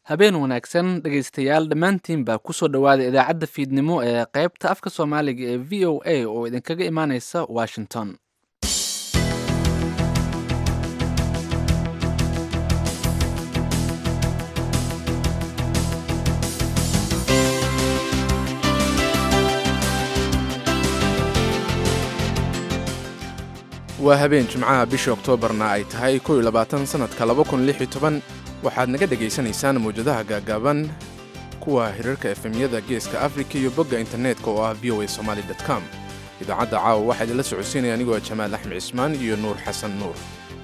habeen wanaagsan dhegaystayaal dhammaantiin baa kusoo dhowaada idaacadda fiidnimo ee qaybta afka soomaaliga ee v o a oo idinkaga imaaneysa washington waa habeen jimcaha bisha oktoobarna ay tahay kow iyo labaatan sannadka laba kun lix iyo toban waxaad naga dhegaysanaysaan mawjadaha gaagaaban kuwa hirarka efemyada geeska afrika iyo bogga internetka oo ah v o a somaali com idaacadda caawa waxaa idinla socodsiinaya anigoo jamaal axmed cismaan iyo nuur xasan nuur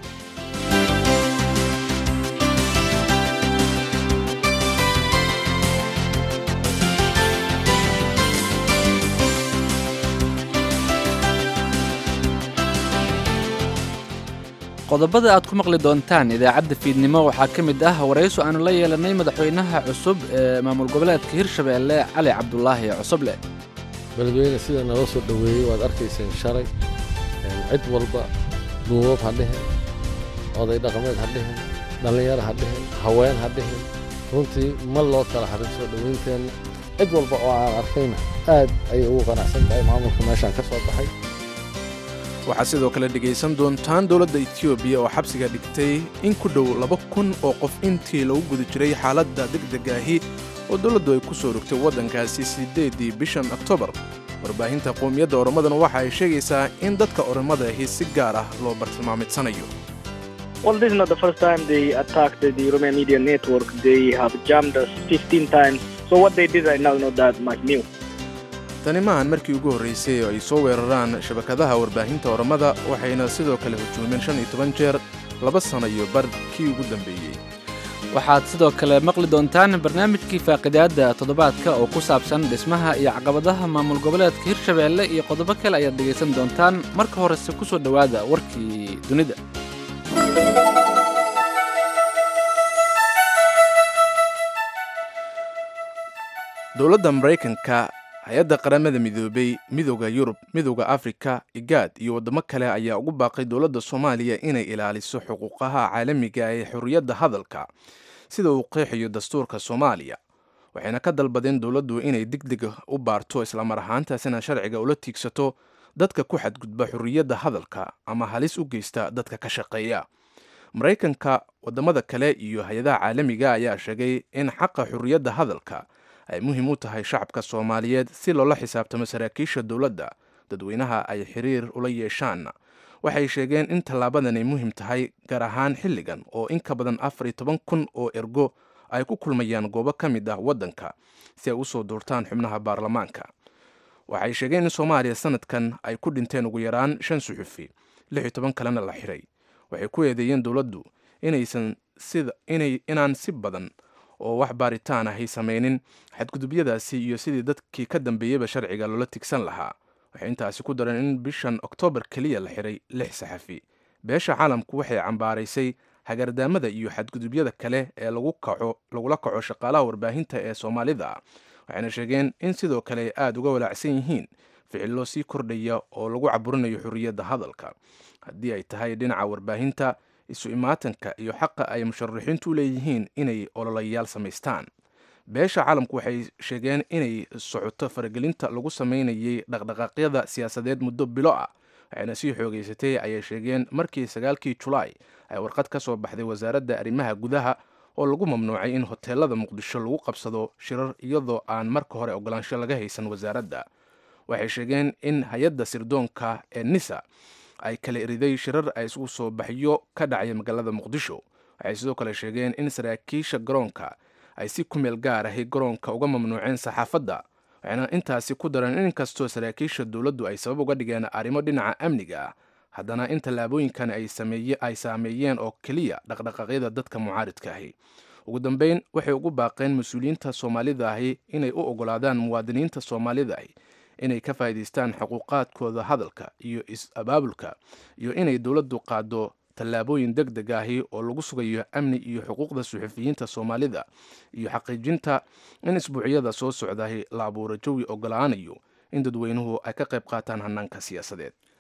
qodobada aad ku maqli doontaan idaacadda fiidnimo waxaa ka mid ah warayso aanu la yeelanay madaxweynaha cusub ee maamul goboleedka hirshabeelle cali cabdulaahi cosoble beledweyne sida naloo soo dhoweeyey waad arkayseen shalay cid walba duubab ha dhihin oday dhaqameed ha dhihin dhallinyaro ha dhihin haween ha dhihin runtii ma loo kala harin soo dhowaynteenna cid walba oo aan arkayna aad ayay ugu qanacsan tahay maamulka meeshaan ka soo baxay waxaad sidoo kale dhegaysan doontaan dowladda etoobiya oo xabsiga dhigtay in ku dhow laba kun oo qof intii lagu guda jiray xaaladda degdegaahi oo dowladdu ay ku soo rogtay waddankaasi siddeeddii bishan oktoobar warbaahinta qowmiyadda oromadana waxa ay sheegaysaa in dadka oromada ahi si gaar ah loo bartilmaamidsanayo Well, this is not the first time they attacked the, the Romanian media network. They have jammed us 15 times. So what they did right now is not that much new. tani maahan markii ugu horraysay oo ay soo weeraraan shabakadaha warbaahinta oromada waxayna sidoo kale hujuumeen shan iyo toban jeer laba sano iyo bar kii ugu dambeeyey waxaad sidoo kale maqli doontaan barnaamijkii faaqidaadda toddobaadka oo ku saabsan dhismaha iyo caqabadaha maamul goboleedka hirshabeelle iyo qodobo kale ayaad dhegaysan doontaan marka horese ku soo dhowaada warkii dunida dowladda maraykanka hay-adda qaramada midoobay midooda yurub midooda afrika igaad iyo waddamo kale ayaa ugu baaqay dowladda soomaaliya inay ilaaliso xuquuqaha caalamiga ee xorriyadda hadalka sida uu qeexayo dastuurka soomaaliya waxayna ka dalbadeen dowladdu inay degdeg u baarto islamar ahaantaasina sharciga ula tiigsato dadka ku xadgudba xorriyadda hadalka ama halis u geysta dadka ka shaqeeya maraykanka waddamada kale iyo hay-adaha caalamiga ayaa sheegay in xaqa xorriyadda hadalka ay muhiim u tahay shacabka soomaaliyeed si loola xisaabtamo saraakiisha dowladda dadweynaha ay xiriir ula yeeshaan waxay sheegeen in tallaabadan ay muhiim tahay gaar ahaan xilligan oo in ka badan afar iyo toban kun oo ergo ay ku kulmayaan goobo ka mid ah waddanka si ay u soo duurtaan xubnaha baarlamaanka waxay sheegeen in soomaaliya sanadkan ay ku dhinteen ugu yaraan shan suxufi lix iyo toban kalena la xiray waxay ku eedeeyeen dowladdu inaysan sida inay inaan si badan oo wax baaritaan ahay samaynin xadgudubyadaasi iyo sidii dadkii ka dambeeyeyba sharciga loola tigsan lahaa waxay intaasi ku dareen in bishan oktoobar keliya la xiray lix saxafi beesha caalamku waxay cambaaraysay hagardaamada iyo xadgudubyada kale ee lagula kaco shaqaalaha warbaahinta ee soomaalida waxayna sheegeen in sidoo kale ay aada uga walaacsan yihiin ficillo sii kordhaya oo lagu caburinayo xorriyadda hadalka haddii ay tahay dhinaca warbaahinta isu imaatanka iyo xaqa ay musharaxiintu u leeyihiin inay ololayaal samaystaan beesha caalamku waxay sheegeen inay socoto faragelinta lagu samaynayay dhaqdhaqaaqyada siyaasadeed muddo bilo ah waxayna sii xoogeysatay ayay sheegeen markii sagaalkii julaay ay warqad ka soo baxday wasaaradda arrimaha gudaha oo lagu mamnuucay in hoteelada muqdisho lagu qabsado shirar iyadoo aan marka hore ogolaansho laga haysan wasaaradda waxay sheegeen in hay-adda sirdoonka ee nisa ay kala eriday shirar ay isugu soo baxyo ka dhacaya magaalada muqdisho waxay sidoo kale sheegeen in saraakiisha garoonka ay si ku meel gaar ahi garoonka uga mamnuuceen saxaafadda waxayna intaasi ku dareen in inkastoo saraakiisha dowladdu ay sabab uga dhigeen arrimo dhinaca amniga ah haddana in tallaabooyinkan ay saameeyeen oo keliya dhaqdhaqaaqyada dadka mucaaridka ahi ugu dambeyn waxay ugu baaqeen mas-uuliyiinta soomaalida ahi inay u ogolaadaan muwaadiniinta soomaalida ahi inay ka faa'iidaystaan xuquuqaadkooda hadalka iyo is-abaabulka iyo inay dowladdu qaado tallaabooyin deg deg ahi oo lagu sugayo amni iyo xuquuqda suxufiyiinta soomaalida iyo xaqiijinta in isbuucyada soo socdahi la abuuro jawi ogolaanayo in dadweynuhu ay ka qayb qaataan hanaanka siyaasadeed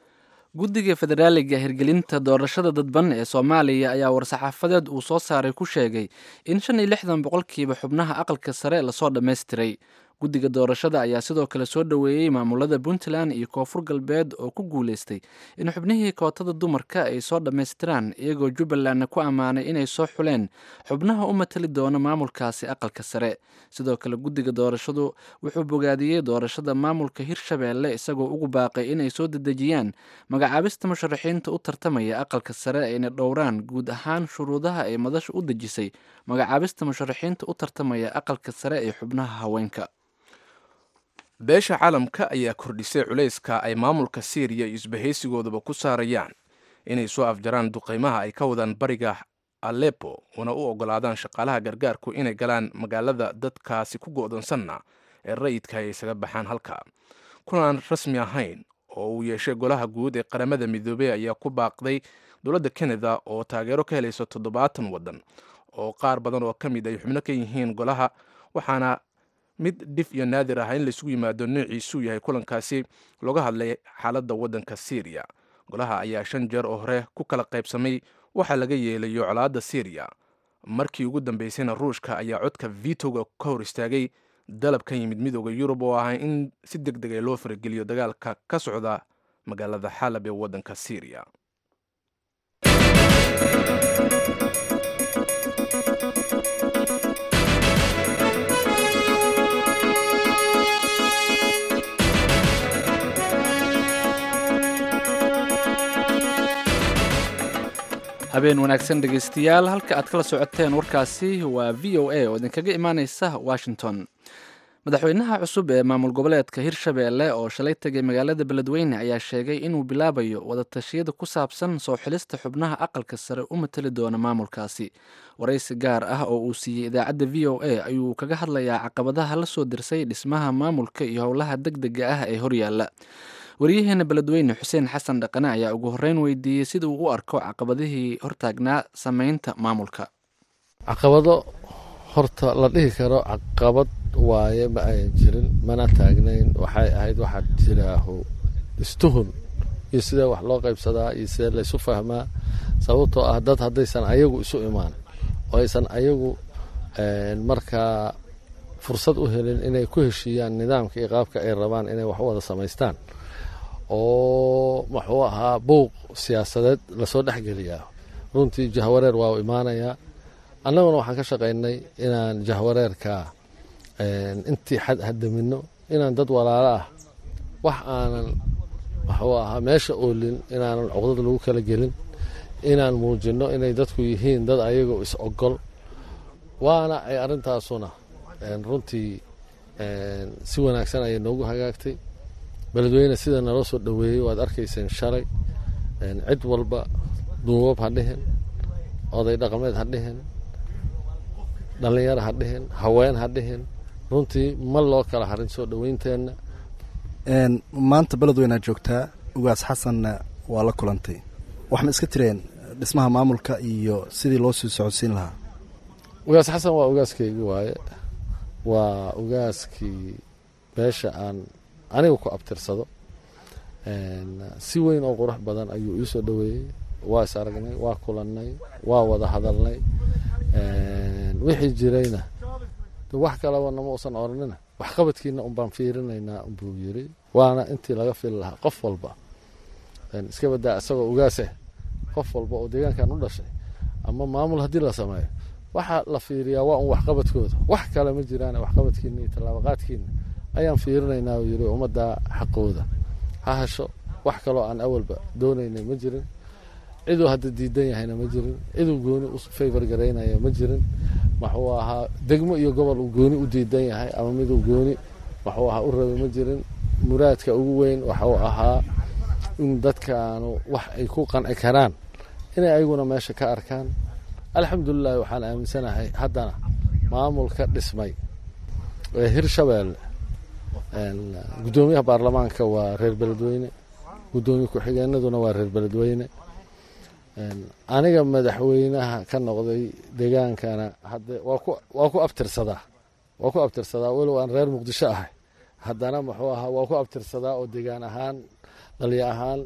guddiga federaaliga hirgelinta doorashada dadban ee soomaaliya ayaa war-saxaafadeed uu soo saaray ku sheegay in shan iyo lixdan boqolkiiba xubnaha aqalka sare lasoo dhammaystiray guddiga doorashada ayaa sidoo kale soo dhoweeyey maamulada puntland iyo koonfur galbeed oo ku guuleystay in xubnihii kootada dumarka ay soo dhammaystiraan iyagoo jubbalandna ku ammaanay inay soo xuleen xubnaha u matali doona maamulkaasi aqalka sare sidoo kale guddiga doorashadu wuxuu bogaadiyey doorashada maamulka hirshabeelle isagoo ugu baaqay inay soo dedejiyaan magacaabista musharaxiinta u tartamaya aqalka sare ayna dhowraan guud ahaan shuruudaha ay madasha u dejisay magacaabista musharaxiinta u tartamaya aqalka sare ee xubnaha haweenka beesha caalamka ayaa kordhisay culayska ay maamulka syriya iyo isbahaysigoodaba ku saarayaan inay soo afjaraan duqeymaha ay ka wadaan bariga alepo una u ogolaadaan shaqaalaha gargaarku inay galaan magaalada dadkaasi ku go'doonsanna ee rayidka ay isaga baxaan halka kulaan rasmi ahayn oo uu yeeshay golaha guud ee qaramada midoobey ayaa ku baaqday dowladda kanada oo taageero ka helaysa toddobaatan waddan oo qaar badan oo ka mid ay xubno ka yihiin golaha waxaana mid dhif iyo naadir ah in laisugu yimaado noociisuu yahay kulankaasi looga hadlay xaaladda waddanka syriya golaha ayaa shan jeer oo hore ku kala qaybsamay waxaa laga yeelayo colaadda syriya markii ugu dambeysayna ruushka ayaa codka vitoga ka hor istaagay dalab ka yimid midooda yurub oo ahay in si deg dega loo farageliyo dagaalka ka socda magaalada xalab ee waddanka syriya habeen wanaagsan dhegaystayaal halka aad kala socoteen warkaasi waa v o a oo idinkaga imaaneysa washington madaxweynaha cusub ee maamul goboleedka hirshabeelle oo shalay tegay magaalada beledweyne ayaa sheegay inuu bilaabayo wadatashyada ku saabsan soo xilista xubnaha aqalka sare u matali doona maamulkaasi waraysi gaar ah oo uu siiyey idaacadda v o a ayuu kaga hadlayaa caqabadaha la soo dirsay dhismaha maamulka iyo howlaha deg dega ah ee horyaalla waryaheena beledweyne xuseen xasan dhaqane ayaa ugu horreyn weydiiyey sida uu u arko caqabadihii hortaagnaa sameynta maamulka caqabado horta la dhihi karo caqabad waaye ma ayan jirin mana taagnayn waxay ahayd waxaa jiraaho istuhun iyo sidee wax loo qaybsadaa iyo sidee laysu fahmaa sababtoo ah dad haddaysan ayagu isu imaan oo aysan ayagu markaa fursad u helin inay ku heshiiyaan nidaamka iyo qaabka ay rabaan inay wax u wada samaystaan oo muxuu ahaa buuq siyaasadeed lasoo dhexgeliyaa runtii jahwareer waa u imaanayaa annaguna waxaan ka shaqaynay inaan jahwareerka intii xad hadamino inaan dad walaalo ah wax aanan muxuu ahaa meesha oolin inaanan cuqdad lagu kala gelin inaan muujinno inay dadku yihiin dad ayagoo is ogol waana ay arrintaasuna runtii si wanaagsan ayay noogu hagaagtay beledweyne sida naloo soo dhoweeyey waad arkayseen shalay cid walba duubab ha dhihin oday dhaqameed ha dhihin dhallinyaro ha dhihin haween ha dhihin runtii ma loo kala harin soo dhoweynteenna maanta beledweynead joogtaa ugaas xasanna waa la kulantay waxma iska tireen dhismaha maamulka iyo sidii loo sii socodsiin lahaa ugaas xasan waa ugaaskeygi waaye waa ugaaskii beesha aan aniga ku abtirsado si weyn oo qurux badan ayuu ii soo dhoweeyey waa is aragnay waa kulannay waa wada hadalnay wixii jirayna wax kaleba nama usan oranina waxqabadkiina unbaan fiirinaynaa unbuu yiri waana intii laga fili lahaa qof walba iska badaa isagoo ugaaseh qof walba oo deegaankan u dhashay ama maamul haddii la sameeyo waxaa la fiiriyaa waa un waxqabadkooda wax kale ma jiraan waxqabadkiina iyo tallaabaqaadkiina ayaan fiirinaynaa uu yiri ummadda xaqooda ha hesho wax kaloo aan awalba doonaynay ma jirin ciduu hadda diidan yahayna ma jirin ciduu gooni u favor garaynaya ma jirin maxuu ahaa degmo iyo gobol uu gooni u diidan yahay ama miduu gooni waxuu ahaa u rabay ma jirin muraadka ugu weyn waxuu ahaa in dadkaanu wax ay ku qanci karaan inay ayaguna meesha ka arkaan alxamdulilahi waxaan aaminsanahay haddana maamulka dhismay ee hirshabeelle guddoomiyaha baarlamaanka waa reer beledweyne guddoomiye ku-xigeenaduna waa reer beledweyne aniga madaxweynaha ka noqday degaankana hadde waa ku abtirsadaa waa ku abtirsadaa walow aan reer muqdisho ahay haddana muxuu ahaa waa ku abtirsadaa oo degaan ahaan dhalya ahaan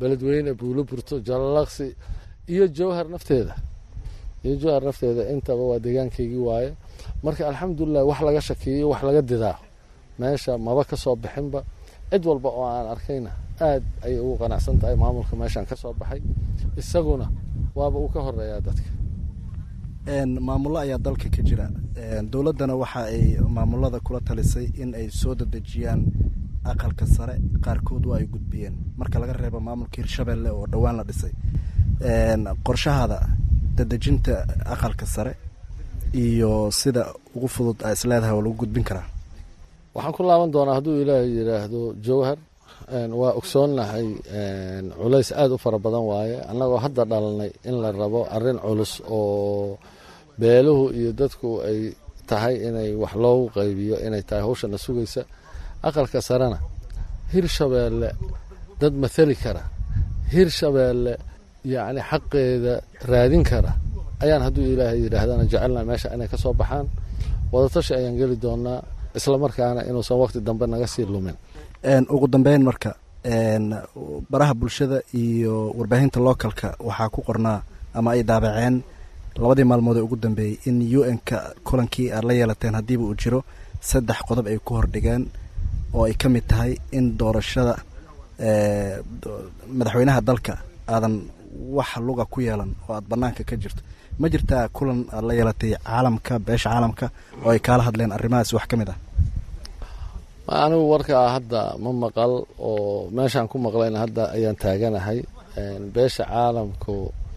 beledweyne buuloburto jalalaqsi iyo jowhar nafteeda iyo jowhar nafteeda intaba waa deegaankaygii waaye marka alxamdulilah wax laga shakiyo wax laga didaa meesha maba ka soo bixinba cid walba oo aan arkayna aad ayay ugu qanacsan tahay maamulka meeshaan ka soo baxay isaguna waaba uu ka horeeyaa dadka maamullo ayaa dalka ka jira dowladdana waxa ay maamulada kula talisay in ay soo dadejiyaan aqalka sare qaarkood waa ay gudbiyeen marka laga reebo maamulka hirshabelle oo dhowaan la dhisay qorshahaada dadejinta aqalka sare iyo sida ugu fudud a isleedahay oo lagu gudbin karaa waxaan ku laaban doonaa hadduu ilaahay yidhaahdo jowhar waa ogsoonnahay culays aada u fara badan waaye annagoo hadda dhalanay in la rabo arrin culus oo beeluhu iyo dadku ay tahay inay wax loogu qaybiyo inay tahay hawshana sugaysa aqalka sarena hirshabeelle dad mathali kara hirshabeelle yacni xaqeeda raadin kara ayaan hadduu ilaahay yidhaahdana jecelna meesha inay ka soo baxaan wadatashi ayaan geli doonaa islamarkaana inuusan waqti dambe naga sii lumin ugu dambeyn marka baraha bulshada iyo warbaahinta localka waxaa ku qornaa ama ay daabaceen labadii maalmood ee ugu dambeeyey in u n-ka kulankii aad la yeelateen haddiiba uu jiro saddex qodob ay ku hordhigeen oo ay ka mid tahay in doorashada madaxweynaha dalka aadan wax luga ku yeelan oo aad banaanka ka jirto ma jirtaa kulan aad la yeelatay caalamka beesha caalamka oo ay kaala hadleen arrimahaas wax ka mid ah anigu warkaa hadda ma maqal oo meeshaan ku maqlayna hadda ayaan taaganahay beesha caalamku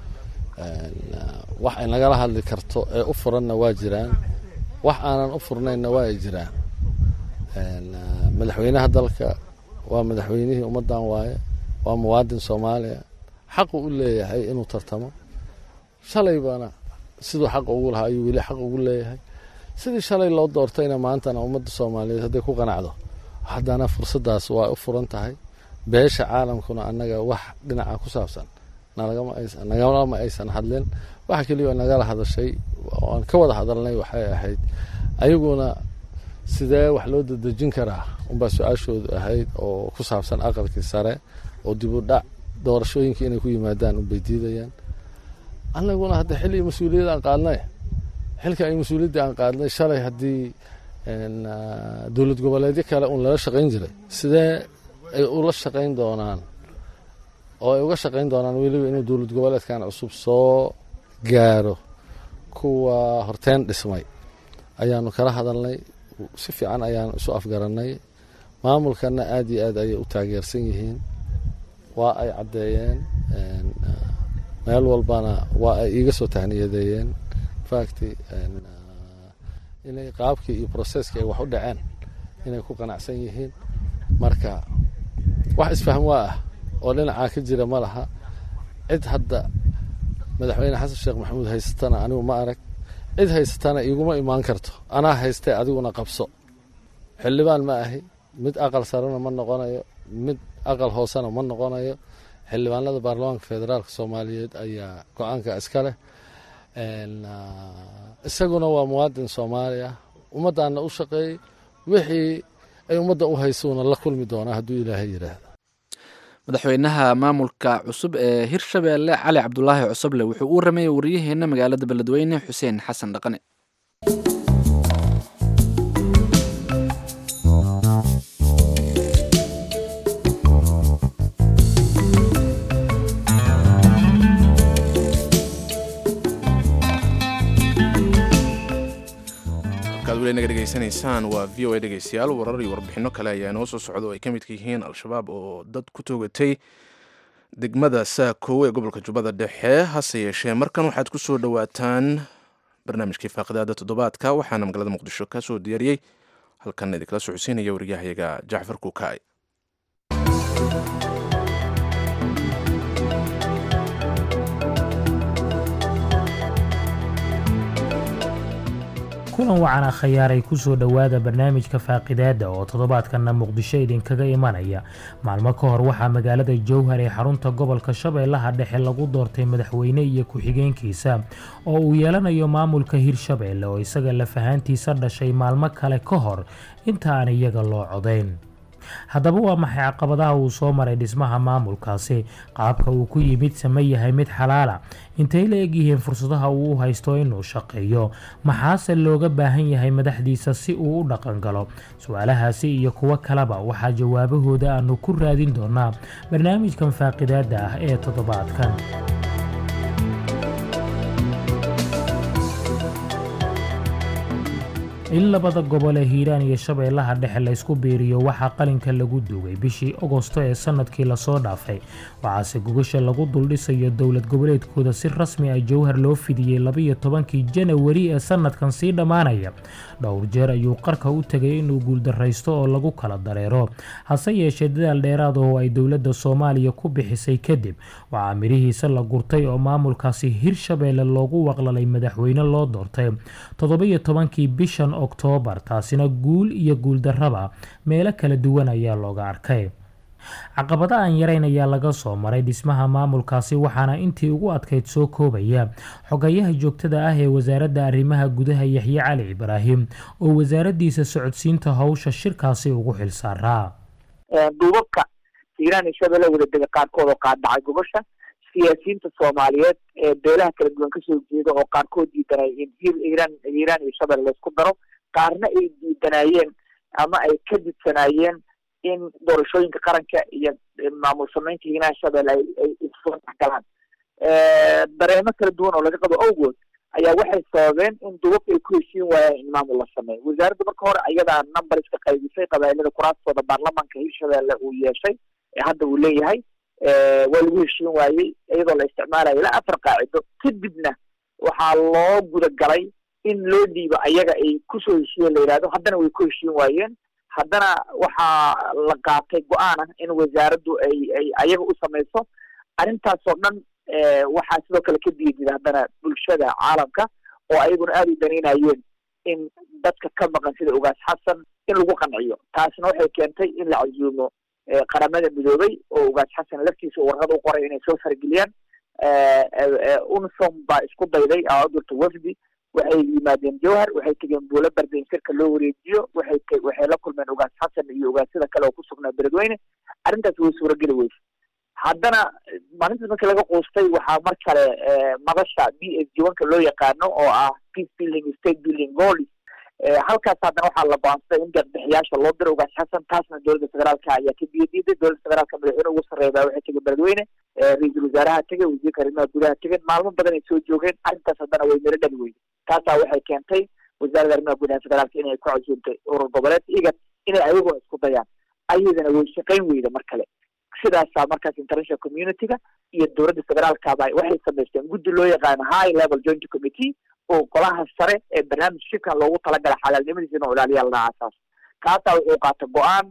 wax ay nagala hadli karto ee u furanna waa jiraan wax aanan u furnaynna waa ay jiraan madaxweynaha dalka waa madaxweynihii ummaddan waaye waa muwaadin soomaaliya xaqu u leeyahay inuu tartamo shalaybana siduu xaq ugu lahaa ayuu weli xaq ugu leeyahay sidii shalay loo doortayna maantana ummadda soomaaliyeed hadday ku qanacdo haddana fursaddaas waa u furan tahay beesha caalamkuna annaga wax dhinaca ku saabsan nagalama aysan hadlin waxa keliya oo nagala hadashay oan ka wada hadalnay waxay ahayd ayaguna sidee wax loo dadejin karaa unbaa su-aashoodu ahayd oo ku saabsan aqalkii sare oo dib u dhac doorashooyinkii inay ku yimaadaan unbay diidayaan annaguna hadda xilli mas-uuliyad aan qaadnay xilka ay mas-uuliyadda aan qaadnay shalay haddii dowlad goboleedyo kale uun lala shaqayn jiray sidee ay ula shaqayn doonaan oo ay uga shaqayn doonaan weliba inuu dowlad goboleedkan cusub soo gaaro kuwa horteen dhismay ayaanu kala hadalnay si fiican ayaanu isu afgarannay maamulkana aada iyo aad ayay u taageersan yihiin waa ay caddeeyeen meel walbana waa ay iiga soo tahniyadeeyeen facti inay qaabkii iyo processkii ay wax u dhaceen inay ku qanacsan yihiin marka wax isfahm waa ah oo dhinacaa ka jira ma laha cid hadda madaxweyne xasan sheekh maxamuud haysatana anigu ma arag cid haysatana iguma imaan karto anaa haystee adiguna qabso xildhibaan ma ahi mid aqal sarena ma noqonayo mid aqal hoosena ma noqonayo xildhibaanada baarlamaanka federaalka soomaaliyeed ayaa go-aanka iska leh isaguna waa muwaadin soomaali ah ummaddaana u shaqeeyey wixii ay ummadda u haysuuna la kulmi doonaa hadduu ilaahay yidhaahdo madaxweynaha maamulka cusub ee hirshabeelle cali cabdulaahi cusuble wuxuu u rameeyey wariyaheenna magaalada beledweyne xuseen xasan dhaqane naga dhegeysanaysaan waa v o a dhegeystayaal warar iyo warbixino kale ayaa inoo soo socda oo ay ka midka yihiin al-shabaab oo dad ku toogatay degmada saakow ee gobolka jubbada dhexe hase yeeshee markan waxaad ku soo dhowaataan barnaamijkii faaqidaada toddobaadka waxaana magaalada muqdisho ka soo diyaariyey halkan idinkala socodsiinaya waryahayaga jacfar kuukaay kulan wacan akhayaaray ku soo dhowaada barnaamijka faaqidaada oo toddobaadkanna muqdisho idinkaga imanaya maalmo ka hor waxaa magaalada jowhar ee xarunta gobolka shabeellaha dhexe lagu doortay madaxweyne iyo ku-xigeenkiisa oo uu yeelanayo maamulka hirshabeelle oo isaga lafahaantiisa dhashay maalmo kale ka hor inta aan iyaga loo codayn haddaba waa maxay caqabadaha uu soo maray dhismaha maamulkaasi qaabka uu ku yimid sama yahay mid xalaala intay la egyihiin fursadaha uu u haysto inuu shaqeeyo maxaase looga baahan yahay madaxdiisa si uu u dhaqan galo su-aalahaasi iyo kuwo kaleba waxaa jawaabahooda aanu ku raadin doonaa barnaamijkan faaqidaada ah ee toddobaadkan in labada gobol ee hiiraan iyo shabeellaha dhexe laysku biiriyo waxaa qalinka lagu duugay bishii ogosto ee sanadkii lasoo dhaafay waxaase gogasha lagu duldhisayo dowlad goboleedkooda si rasmi ah jowhar loo fidiyey labaiyo tobankii janawari ee sanadkan sii dhammaanaya dhowr jeer ayuu qarka u tegay inuu guuldaraysto oo lagu kala dareero hase yeeshee dadaal dheeraad oo ay dowladda soomaaliya ku bixisay kadib waxaa midhihiisa la gurtay oo maamulkaasi hirshabeelle loogu waqlalay madaxweyne loo doortay toddobiyo tobankii bishan oktoobar taasina guul iyo guuldarraba meelo kala duwan ayaa looga arkay caqabada aan yarayn ayaa laga soo maray dhismaha maamulkaasi waxaana intii ugu adkayd soo koobaya xogayaha joogtada ah ee wasaaradda arrimaha gudaha yaxye cali ibraahim oo wasaaraddiisa socodsiinta howsha shirkaasi ugu xilsaaraa duubabka hiiraan iyo shabeelle wadadega qaarkood oo qaadhacay gobasha siyaasiyiinta soomaaliyeed ee beelaha kala duwan kasoo jeeda oo qaarkood diidanay in hiiraan hiiraan iyo shabeelle laysku daro qaarna ay diidanayeen ama ay ka didsanaayeen in doorashooyinka qaranka iyo maamul samaynta hiiraan shabeelle ay ay isoo galaan dareemo kala duwan oo laga qabo awgood ayaa waxay sababeen in duubabka ay ku heshiin waayaan in maamul la sameeyo wasaaradda marka hore ayadaa number iska qaybisay qabailada kuraastooda baarlamanka hirshabeelle uu yeeshay ee hadda uu leeyahay waa lagu heshiin waayey iyadoo la isticmaalayo ilaa afar qaacido kadibna waxaa loo guda galay in loo dhiibo ayaga ay kusoo heshiiyeen la yidhahdo haddana way ku heshiin waayeen haddana waxaa la qaatay go-aan ah in wasaaraddu ay ay ayaga u samayso arrintaasoo dhan waxaa sidoo kale ka diidida haddana bulshada caalamka oo ayaguna aada u danaynayeen in dadka ka maqan sida ugaas xasan in lagu qanciyo taasna waxay keentay in la casuumo qaramada midoobay oo ugaas xasan laftiisa warqad u qoray inay soo fargeliyaan unsom baa isku dayday aadurta wafdi waxay yimaadeen jowhar waxay tegeen buulo barda in shirka loo wareejiyo waxay waxay la kulmeen ugaas xasan iyo ugaasyada kale oo ku sugnaa beledweyne arrintaas way suurageli weyse haddana maalintaas markii laga quustay waxaa mar kale madasha b s jiwanka loo yaqaano oo ah peace building state building goals halkaas haddana waxaa la go-aansaday in deeqbixiyaasha loo diro ugaas xasan taasna dowladda federaalka ayaa ka biyadiiday dowladda federaalka madaxweyne ugu sarreeya baa waxay tegeen beledweyne ra-iisul wasaaraha tegay wasiirka arrimaha gudaha tegeen maalmo badan ay soo joogeen arrintaas haddana way miro dhali weyday taasaa waxay keentay wasaaradda arrimaha gudaha federaalka inay ku casuumtay urur goboleed igad inay ayaguna isku dayaan ayadana way shaqayn weyda mar kale sidaasaa markaas international community-ga iyo dowladda federaalkaba waxay samaysteen guddi loo yaqaano high level joint committee oo golaha sare ee barnaamij shirkan loogu talagala xalaalnimadiisa inuu ilaaliya ladaha asaas kaasaa wuxuu qaata go-aan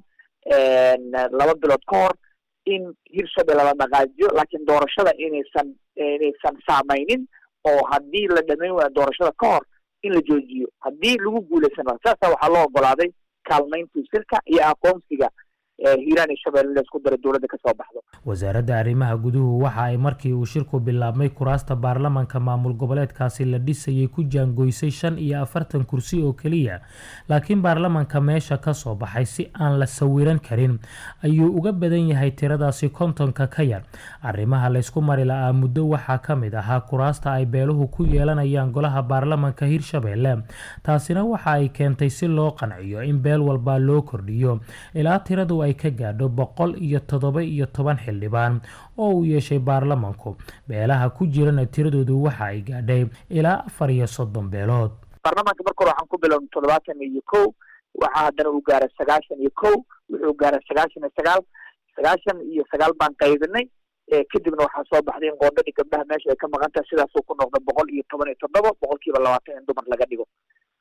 laba bilood ka hor in hirshabelle la dhaqaajiyo laakiin doorashada inaysan inaysan saamaynin oo haddii la dhamayn waayo doorashada ka hor in la joojiyo haddii lagu guuleysan waayo saasaa waxaa loo ogolaaday kaalmayntii shirka iyo aqoonsiga hiiraan iyo shabeelle laysku daro dowladda kasoo baxdo wasaaradda arrimaha guduhu waxa ay markii uu shirku bilaabmay kuraasta baarlamanka maamul goboleedkaasi la dhisayay ku jaangoysay shan iyo afartan kursi oo keliya laakiin baarlamanka meesha ka soo baxay si aan la sawiran karin ayuu uga badan yahay tiradaasi kontonka ka yar arrimaha laysku mari la-aa muddo waxaa ka mid ahaa kuraasta ay beeluhu ku yeelanayaan golaha baarlamanka hirshabeelle taasina waxa ay keentay si loo qanciyo in beel walba loo kordhiyo ilaa tiradu ay ka gaadho boqol iyo toddoba iyo toban xildhibaan oo uu yeeshay baarlamanku beelaha ku jirana tiradoodu waxa ay gaadhay ilaa afar iyo soddon beelood baarlamanka marka hore waxaan ku bilowna toddobaatan iyo kow waxaa haddana uu gaaray sagaashan iyo kow wuxuu gaaray sagaashan iyo sagaal sagaashan iyo sagaal baan qaybinay kadibna waxaa soo baxday in qoodadii gabdhaha meesha ay ka maqan tahay sidaasuu ku noqda boqol iyo toban iyo toddoba boqolkiiba labaatan in dumar laga dhigo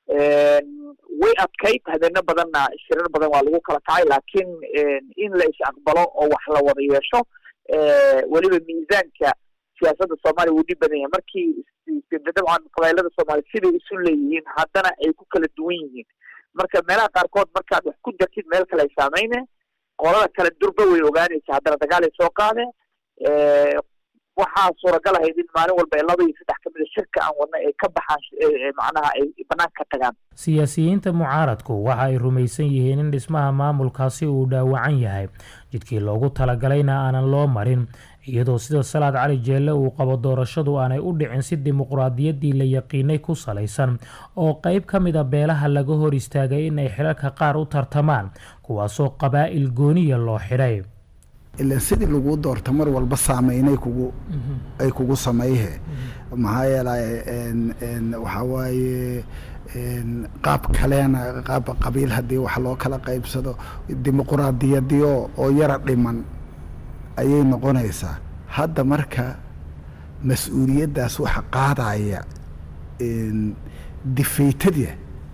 way adkayd habeeno badanna shirar badan waa lagu kala kacay laakiin in la is aqbalo oo wax la wada yeesho weliba miisaanka siyaasadda soomaaliya wuu dhib badan yahay markii dabcan qabailada soomaaliya siday isu leeyihiin haddana ay ku kala duwan yihiin marka meelaha qaarkood markaad wax ku dartid meel kale ay saameyne qolada kale durba way ogaanaysa haddana dagaal ay soo qaadeen waxaa suuragal ahayd in maalin walba ay laba iyo saddex kamid muddada shirka aan wadna ay ka baxaan macnaha ay banaanka ka tagaan siyaasiyiinta mucaaradku waxa ay rumaysan yihiin in dhismaha maamulkaasi uu dhaawacan yahay jidkii loogu talagalayna aanan loo marin iyadoo sida salaad cali jeelle uu qabo doorashadu aanay u dhicin si dimuqraadiyaddii la yaqiinay ku salaysan oo qayb ka mid a beelaha laga hor istaagay in ay xilalka qaar u tartamaan kuwaasoo qabaa'il gooniya loo xidhay ilan sidii lagu doorta mar walba saameynay kugu ay kugu samayhe maxaa yeelay waxaa waaye qaab kaleena qaab qabiil haddii wax loo kala qaybsado dimuquraadiyadii oo oo yara dhiman ayay noqonaysaa hadda marka mas-uuliyaddaas waxa qaadaya difaytadii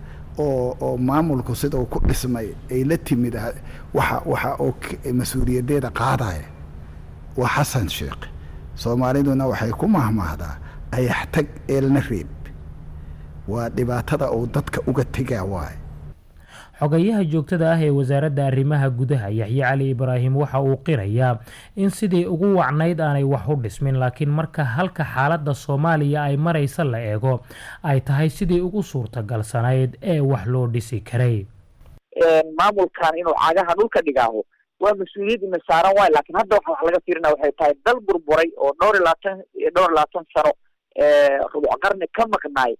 oo oo maamulku sida uu ku dhismay ay la timid waxa waxa oo mas-uuliyaddeeda qaadaya waa xasan sheekh soomaaliduna waxay ku mahmaahdaa ayaxtag eelna reeb waa dhibaatada uu dadka uga tegaa waaye xogayaha joogtada ah ee wasaaradda arrimaha gudaha yaxye cali ibraahim waxa uu qirayaa in sidii ugu wacnayd aanay wax u dhismin laakiin marka halka xaaladda soomaaliya ay maraysa la eego ay tahay sidii ugu suurtagalsanayd ee wax loo dhisi karay maamulkan inuu cagaha dhulka dhigaaho waa mas-uuliyad ina saaran waayo laakiin hadda waxa wax laga fiirina waxay tahay dal burburay oo dhowr iyo labaatan dhowr iyo labaatan sano rubuc qarni ka maqnaay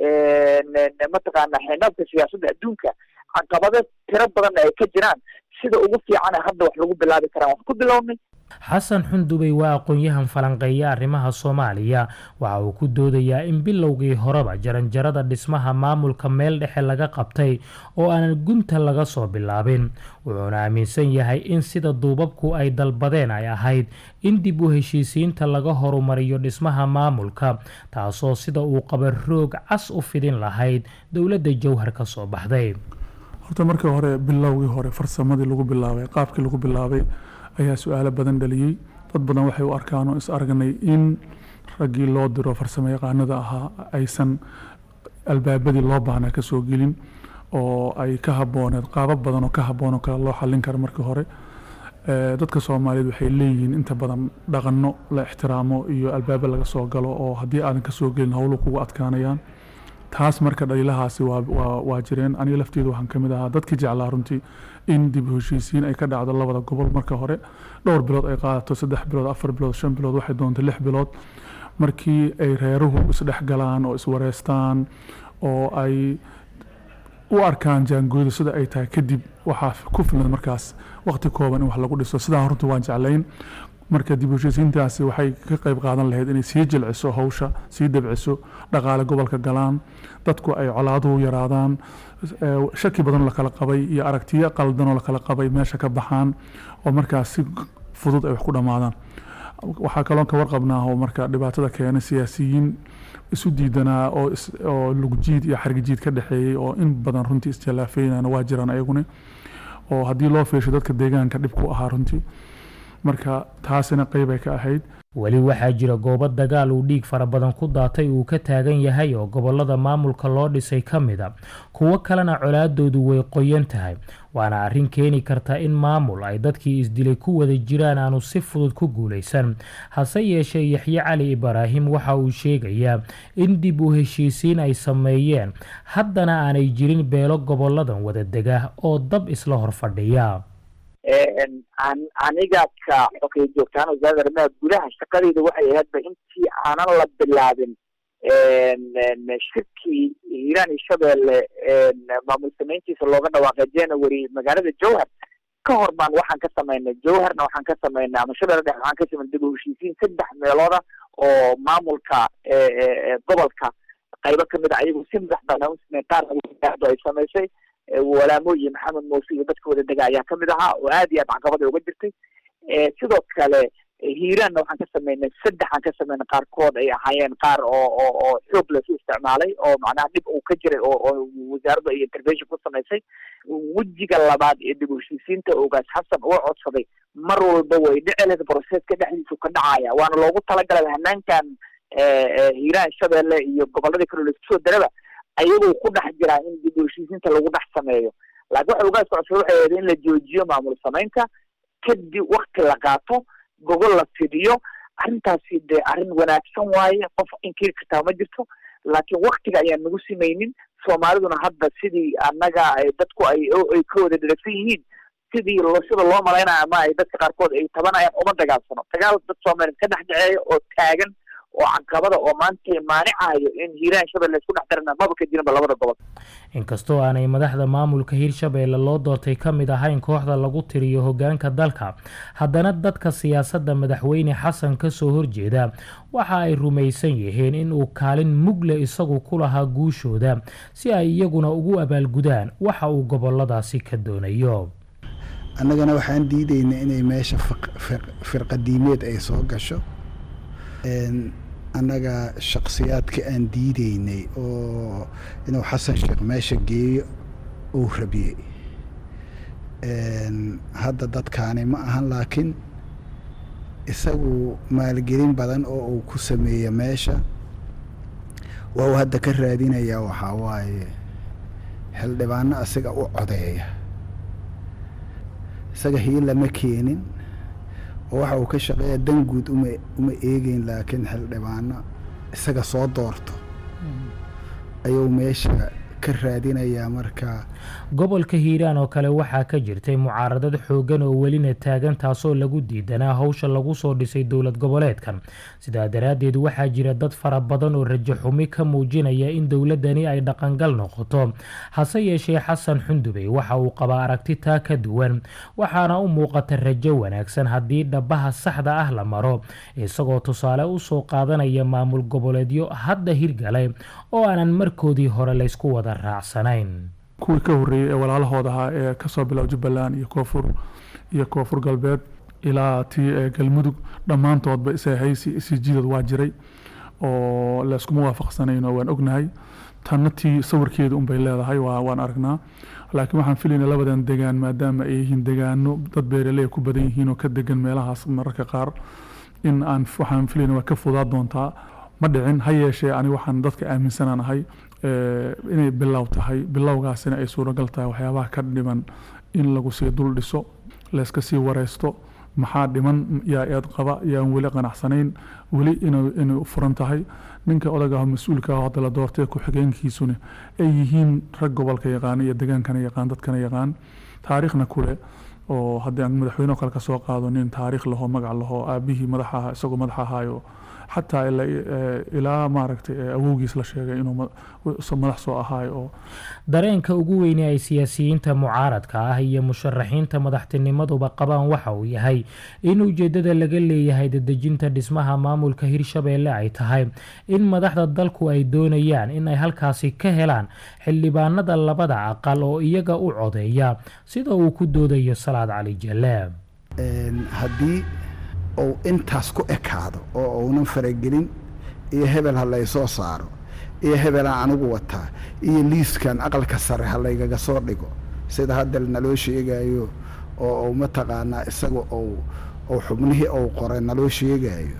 mataqaana xeendhaafka siyaasadda adduunka caqabado tiro badanna ay ka jiraan sida ugu fiicana hadda wax lagu bilaabi karaan wax ku bilownay xasan xundubey waa aqoon-yahan falanqeeya arrimaha soomaaliya waxa uu ku doodayaa in bilowgii horeba jaranjarada dhismaha maamulka meel dhexe laga qabtay oo aanan gunta laga soo bilaabin wuxuuna aaminsan yahay in sida duubabku ay dalbadeen ay ahayd in dib u heshiisiinta laga horumariyo dhismaha maamulka taasoo sida uu qaba roog cas u fidin lahayd dowladda jowhar ka soo baxday horta markii hore bilowgii hore farsamadii lagu bilaabay qaabkii lagu bilaabay ayaa su-aalo badan dhaliyey dad badan waxay u arkaan oo is aragnay in raggii loo diro farsamo yaqaanada ahaa aysan albaabadii loo baahnaa ka soo gelin oo ay ka habooneed qaabab badan oo ka habboon oo kale loo xallin karo markii hore dadka soomaaliyeed waxay leeyihiin inta badan dhaqanno la ixtiraamo iyo albaabo laga soo galo oo haddii aadan ka soo gelin howlu kugu adkaanayaan taas marka dhaliilahaasi waa jireen aniga lafteedu waxaan kamid ahaa dadkii jeclaa runtii in dib u heshiisiin ay ka dhacdo labada gobol marka hore dhowr bilood ay qaadato saddex bilood afar bilood shan bilood waxay doonta lix bilood markii ay reeruhu isdhex galaan oo iswareystaan oo ay u arkaan jaangooda sida ay tahay kadib waxaa ku filan markaas waqti kooban in wax lagu dhiso sidaa runta waan jeclayn marka dib u heshiisiintaasi waxay ka qayb qaadan lahayd inay sii jilciso hawsha sii dabciso dhaqaale gobolka galaan dadku ay colaaduhu yaraadaan shaki badanoo lakala qabay iyo aragtiyo qaldanoo lakala qabay meesha ka baxaan oo markaas si fudud ay wax ku dhammaadaan waxaa kaloon ka warqabnaa oo marka dhibaatada keena siyaasiyiin isu diidanaa oo oo lugjiid iyo xargijiid ka dhexeeyey oo in badan runtii isjalaafeynana waa jiraan ayaguna oo haddii loo fiisho dadka deegaanka dhib ku ahaa runtii marka taasina qeyb ay ka ahayd weli waxaa jira goobo dagaal uu dhiig fara badan ku daatay uu ka taagan yahay oo gobolada maamulka loo dhisay ka mid a kuwo kalena colaadoodu way qoyan tahay waana arrin keeni karta in maamul ay dadkii isdilay ku wada jiraan aanu si fudud ku guulaysan hase yeeshee yaxye cali ibraahim waxa uu sheegayaa in dib u heshiisiin ay sameeyeen haddana aanay jirin beelo goboladan wada dega oo dab isla hor fadhiya aniga ka xogay joogtaan wasaaradda arrimaha gudaha shaqadeyda waxay ahaydba intii aanan la bilaabin shirkii hiiraan iyo shabeelle maamul samayntiisa looga dhawaaqay january magaalada jowhar ka hor baan waxaan ka samaynay jowharna waxaan ka samaynay ama shabeelle dhex waxaan ka samaynay dib u heshiisiin saddex meelooda oo maamulka gobolka qaybo kamid a ayagu si madax banaan usamey qaar ay samaysay walaamooyi maxamed muuse iyo dadka wada dega ayaa kamid ahaa oo aad iyo aad caqabada uga jirtay sidoo kale hiiraanna waxaan ka sameynay saddexaan ka sameynay qaarkood ay ahaayeen qaar oo oo oo xoog lasu isticmaalay oo macnaha dhib uu ka jiray oo oo wasaaraddu ay intervention ku samaysay wejiga labaad ee dib u heshiisiinta ogaas xasan uu codsaday mar walba way dhici lahayd processka dhexdiisu ka dhacaya waana loogu talagalay hanaankan hiiraan shabeelle iyo goboladii kale laisku soo daraba ayagoo ku dhex jiraa in dib u heshiisiinta lagu dhex sameeyo laakiin waxa ugaas codsaday waxay ahayd in la joojiyo maamul samaynta kadib wakti la qaato gogol la fidiyo arrintaasi dee arrin wanaagsan waaye qof inkiri kartaa ma jirto laakiin waktiga ayaan nagu simaynin soomaaliduna hadda sidii annaga ay dadku ay ay ka wada dheragsan yihiin sidii lo sida loo malaynayo ama ay dadka qaarkood ay tabanayaan uma dagaalsano dagaal dad soomaaliyeed ka dhex dhaceeya oo taagan oo caqabada oo maanta maanicayo in hiiraan shabeelle isku dhex darana maba ka jirinba labada gobol inkastoo aanay madaxda maamulka hirshabeelle loo doortay ka mid ahayn kooxda lagu tiriyo hoggaanka dalka haddana dadka siyaasadda madaxweyne xasan ka soo horjeeda waxa ay rumaysan yihiin in uu kaalin mugle isagu ku lahaa guushooda si ay iyaguna ugu abaalgudaan waxa uu goboladaasi ka doonayo annagana waxaan diidayna inay meesha firqadiimeed ay soo gasho annaga shaksiyaadka aan diideynay oo inuu xasan sheekh meesha geeyo uu rabiyey hadda dadkaani ma ahan laakiin isagu maalgelin badan oo uu ku sameeya meesha waa uu hadda ka raadinayaa waxaa waaye xildhibaano asiga u codeeya isaga hiila ma keenin oo waxa uu ka shaqeeya dan guud uma uma eegeyn laakiin xildhibaano isaga soo doorto ayuu meesha ka raadinayaa marka gobolka hiiraan oo kale waxaa ka jirtay mucaaradad xooggan oo welina taagan taasoo lagu diidanaa howsha lagu soo dhisay dowlad goboleedkan sidaa daraaddeed waxaa jira dad fara badan oo rajo xumi ka muujinaya in dowladdani ay dhaqangal noqoto hase yeeshee xasan xundubey waxa uu qabaa aragti taa ka duwan waxaana u muuqata rajo wanaagsan haddii dhabaha saxda ah la maro isagoo tusaale u soo qaadanaya maamul goboleedyo hadda hirgalay oo aanan markoodii hore laysku wada raacsanayn kuwii ka horreeyey ee walaalahooda ahaa ee kasoo bilow jubbaland iyo koonfur iyo koonfur galbeed ilaa tii ee galmudug dhammaantoodba ishaysi isijiidad waa jiray oo layskuma waafaqsanayno waan ognahay tanna tii sawirkeeda unbay leedahay waa waan aragnaa laakiin waxaan filayna labadan degaan maadaama ay yihiin degaano dad beeraley ku badan yihiin oo ka degan meelahaas mararka qaar in aan waxaan filayna waa ka fudaa doontaa ma dhicin ha yeeshee aniga waxaan dadka aaminsanaan ahay inay bilow tahay bilowgaasina ay suuragal tahay waxyaabaha ka dhiman in lagu sii dul dhiso layska sii wareysto maxaa dhiman yaa eed qaba yaan weli qanacsanayn weli inay furan tahay ninka odagaah mas-uulka ah hadda la doortay ku-xigeenkiisuna ay yihiin rag gobolka yaqaan iyo degaankana yaqaan dadkana yaqaan taariikhna kule oo haddii aan madaxweyne kale ka soo qaado nin taariikh laho magac laho aabihii madax aha isagoo madax ahaayo xataa ilaa maaragtay awowgiis la sheegay inuu madax soo ahaayo oo dareenka ugu weyne ay siyaasiyiinta mucaaradka ah iyo musharaxiinta madaxtinimaduba qabaan waxa uu yahay in ujeeddada laga leeyahay dadejinta dhismaha maamulka hirshabeelle ay tahay in madaxda dalku ay doonayaan in ay halkaasi ka helaan xildhibaanada labada aqal oo iyaga u codeeya sida uu ku doodayo salaad cali jalaab haddii uu intaas ku ekaado oo uunan faragelin iyo hebel ha laysoo saaro iyo hebelaan anigu wataa iyo liiskan aqalka sare ha laygaga soo dhigo sida hadda naloo sheegayo oo mataqaanaa isaga ou xubnihii ou qoray naloo sheegayo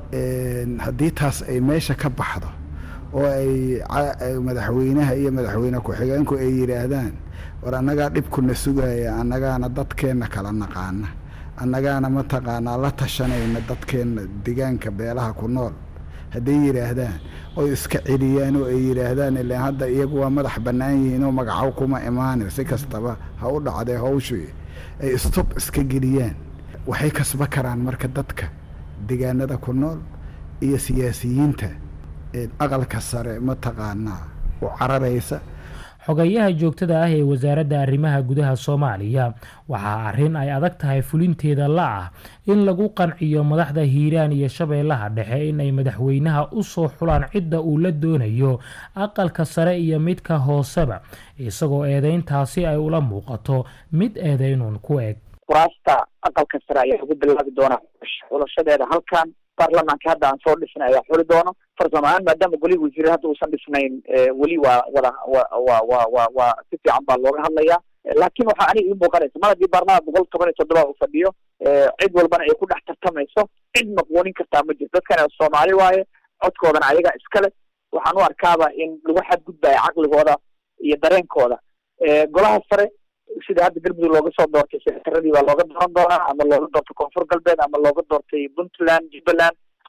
haddii taas ay meesha ka baxdo oo ay madaxweynaha iyo madaxweyne ku-xigeenku ay yidhaahdaan war annagaa dhibkuna sugaya annagaana dadkeenna kala naqaana annagaana mataqaanaa la tashanayna dadkeenna degaanka beelaha ku nool hadday yidhaahdaan oy iska celiyaan oo ay yidhaahdaan ilaan hadda iyagu waa madax bannaan yihiin oo magacow kuma imaanin si kastaba ha u dhacdee hawshii ay stob iska geliyaan waxay kasba karaan marka dadka degaanada ku nool iyo siyaasiyiinta aqalka sare mataqaanaa u cararaysa xogayaha joogtada ah ee wasaaradda arrimaha gudaha soomaaliya waxaa arrin ay adag tahay fulinteeda la ah in lagu qanciyo madaxda hiiraan iyo shabeellaha dhexe in ay madaxweynaha u soo xulaan cidda uu la doonayo aqalka sare iyo midka hooseba isagoo eedeyntaasi ay ula muuqato mid eedeynuun ku eg kuraasta aqalka sare ayaa lagu bilaabi doonaa xulashadeeda halkan baarlamaanka hadda aan soo dhisnay ayaa xuli doono farsamo ahaan maadaama golihii wasiire hadda uusan dhisnayn weli waa wada wa wa wa wa waa si fiican baa looga hadlayaa laakiin waxaa aniga ii muuqanaysa mar haddii baarlamaanka boqol toban iyo toddoba uu fadhiyo cid walbana ay ku dhex tartamayso cid maqwoonin kartaa ma jirto dadkana soomaali waaye codkoodana ayaga iskale waxaan u arkaaba in lagu xadgudbaya caqligooda iyo dareenkooda golaha sare sida hadda galmudug looga soo doortay sekataradii baa looga dooran doonaa ama looga doortay koonfur galbeed ama looga doortay puntland jubbaland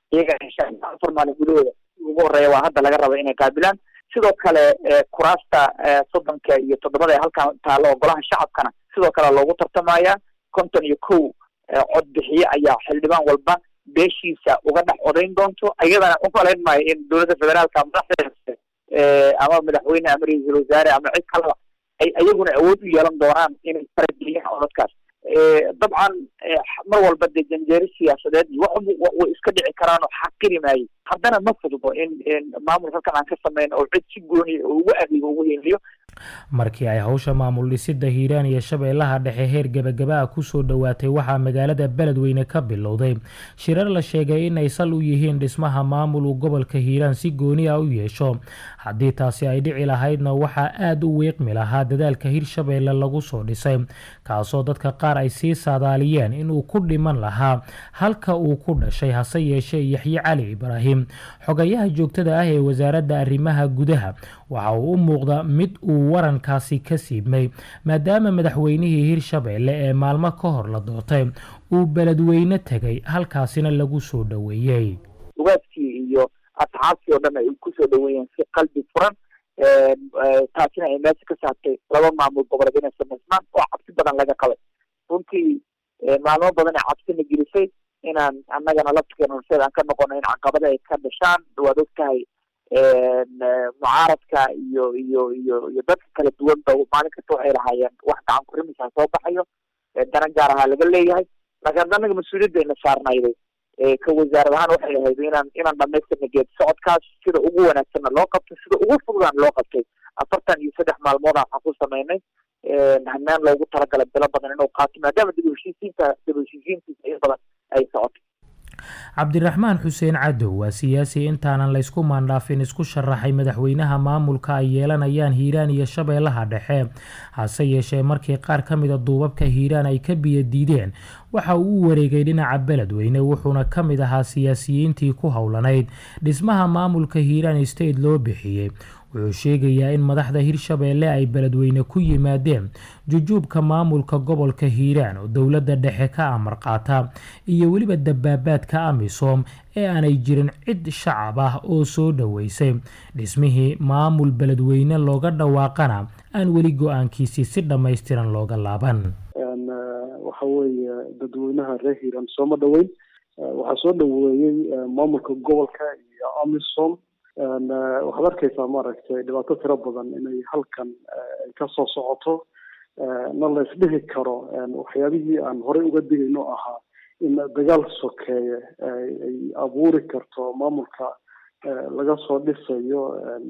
iyaga insha allah afar maalin gudahooda ugu horeeya waa hadda laga raba inay qaabilaan sidoo kale kuraasta soddonka iyo toddobada ee halkan taalo oo golaha shacabkana sidoo kale loogu tartamaya konton iyo kow cod bixiye ayaa xildhibaan walba beeshiisa uga dhex odayn doonto iyadana umalayn maayo in dowladda federaalka madaxdeeda ama madaxweyne ama ra-iisul wasaare ama cid kaleba ay iyaguna awood u yeelan doonaan inay farageliyaan codadkaas dabcan mar walba dee janjeeri siyaasadeed iyo wax way iska dhici karaan oo xaqiri maayo haddana ma fududo in maamul halkan aan ka samayn oo cid si gooni oo ugu adeego ugu heliyo markii ay hawsha maamul dhisidda hiiraan iyo shabeellaha dhexe heer gebagaba-a kusoo dhowaatay waxaa magaalada beledweyne ka bilowday shirar la sheegay inay sal u yihiin dhismaha maamul uu gobolka hiiraan si gooni ah u yeesho haddii taasi ay dhici lahaydna waxaa aada u weeqmi lahaa dadaalka hirshabeelle lagu soo dhisay kaasoo dadka qaar ay sii saadaaliyeen inuu ku dhiman lahaa halka uu ku dhashay hase yeeshee yaxye cali ibraahim xogayaha joogtada ah ee wasaaradda arrimaha gudaha waxa uu u muuqda mid uu warankaasi ka siibmay maadaama madaxweynihii hirshabeelle ee maalmo ka hor la doortay uu beledweyne tegay halkaasina lagu soo dhoweeyey ugaadkii iyo asxaabtii oo dhan ay kusoo dhoweeyeen si qalbi furan taasina ay meesha ka saartay laba maamul goboleed inay samaysmaan oo cabsi badan laga qabay runtii maalmo badan ee cabsina gelisay inaan annagana laftigeena horseed aan ka noqono in caqabada ay ka dhashaan waad og tahay mucaaradka iyo iyo iyo iyo dadka kala duwanba maalin kasta waxay lahaayeen wax gacan kurimisa soo baxayo daran gaar ahaa laga leeyahay laakiin hadda anaga mas-uuliyadda ayna saarnayday ka wasaarad ahaan waxay ahayd inaan inaan dhamaystirna geed socodkaas sida ugu wanaagsanna loo qabtay sida ugu fududaan loo qabtay afartan iyo saddex maalmood waxaan ku samaynay hanaan loogu talagalay bilo badan inuu qaato maadaama dib u heshiisiinta dib u heshiisiintiisa in badan ay socoto cabdiraxmaan xuseen cadow waa siyaasi intaanan laysku maandhaafin isku sharaxay madaxweynaha maamulka ay yeelanayaan hiiraan iyo shabeellaha dhexe hase yeeshee markii qaar ka mida duubabka hiiraan ay ka biyo diideen waxa uu u wareegay dhinaca beledweyne wuxuuna ka mid ahaa siyaasiyiintii ku howlanayd dhismaha maamulka hiiraan state loo bixiyey wuxuu sheegayaa in madaxda hirshabeelle ay beledweyne ku yimaadeen jujuubka maamulka gobolka hiiraan oo dowladda dhexe ka amar qaata iyo weliba dabaabaadka amisom ee aanay jirin cid shacab ah oo soo dhoweysay dhismihii maamul beledweyne looga dhawaaqana aan weli go-aankiisii si dhammaystiran looga laaban waxa weeye dadweynaha reer hiiraan sooma dhoweyn waxaa soo dhoweeyey maamulka gobolka iyo amisom waxaad arkaysaa maaragtay dhibaato tiro badan inay halkan ay ka soo socoto na la isdhihi karo waxyaabihii aan horey uga digayno ahaa in dagaal sokeeye ay abuuri karto maamulka laga soo dhisayo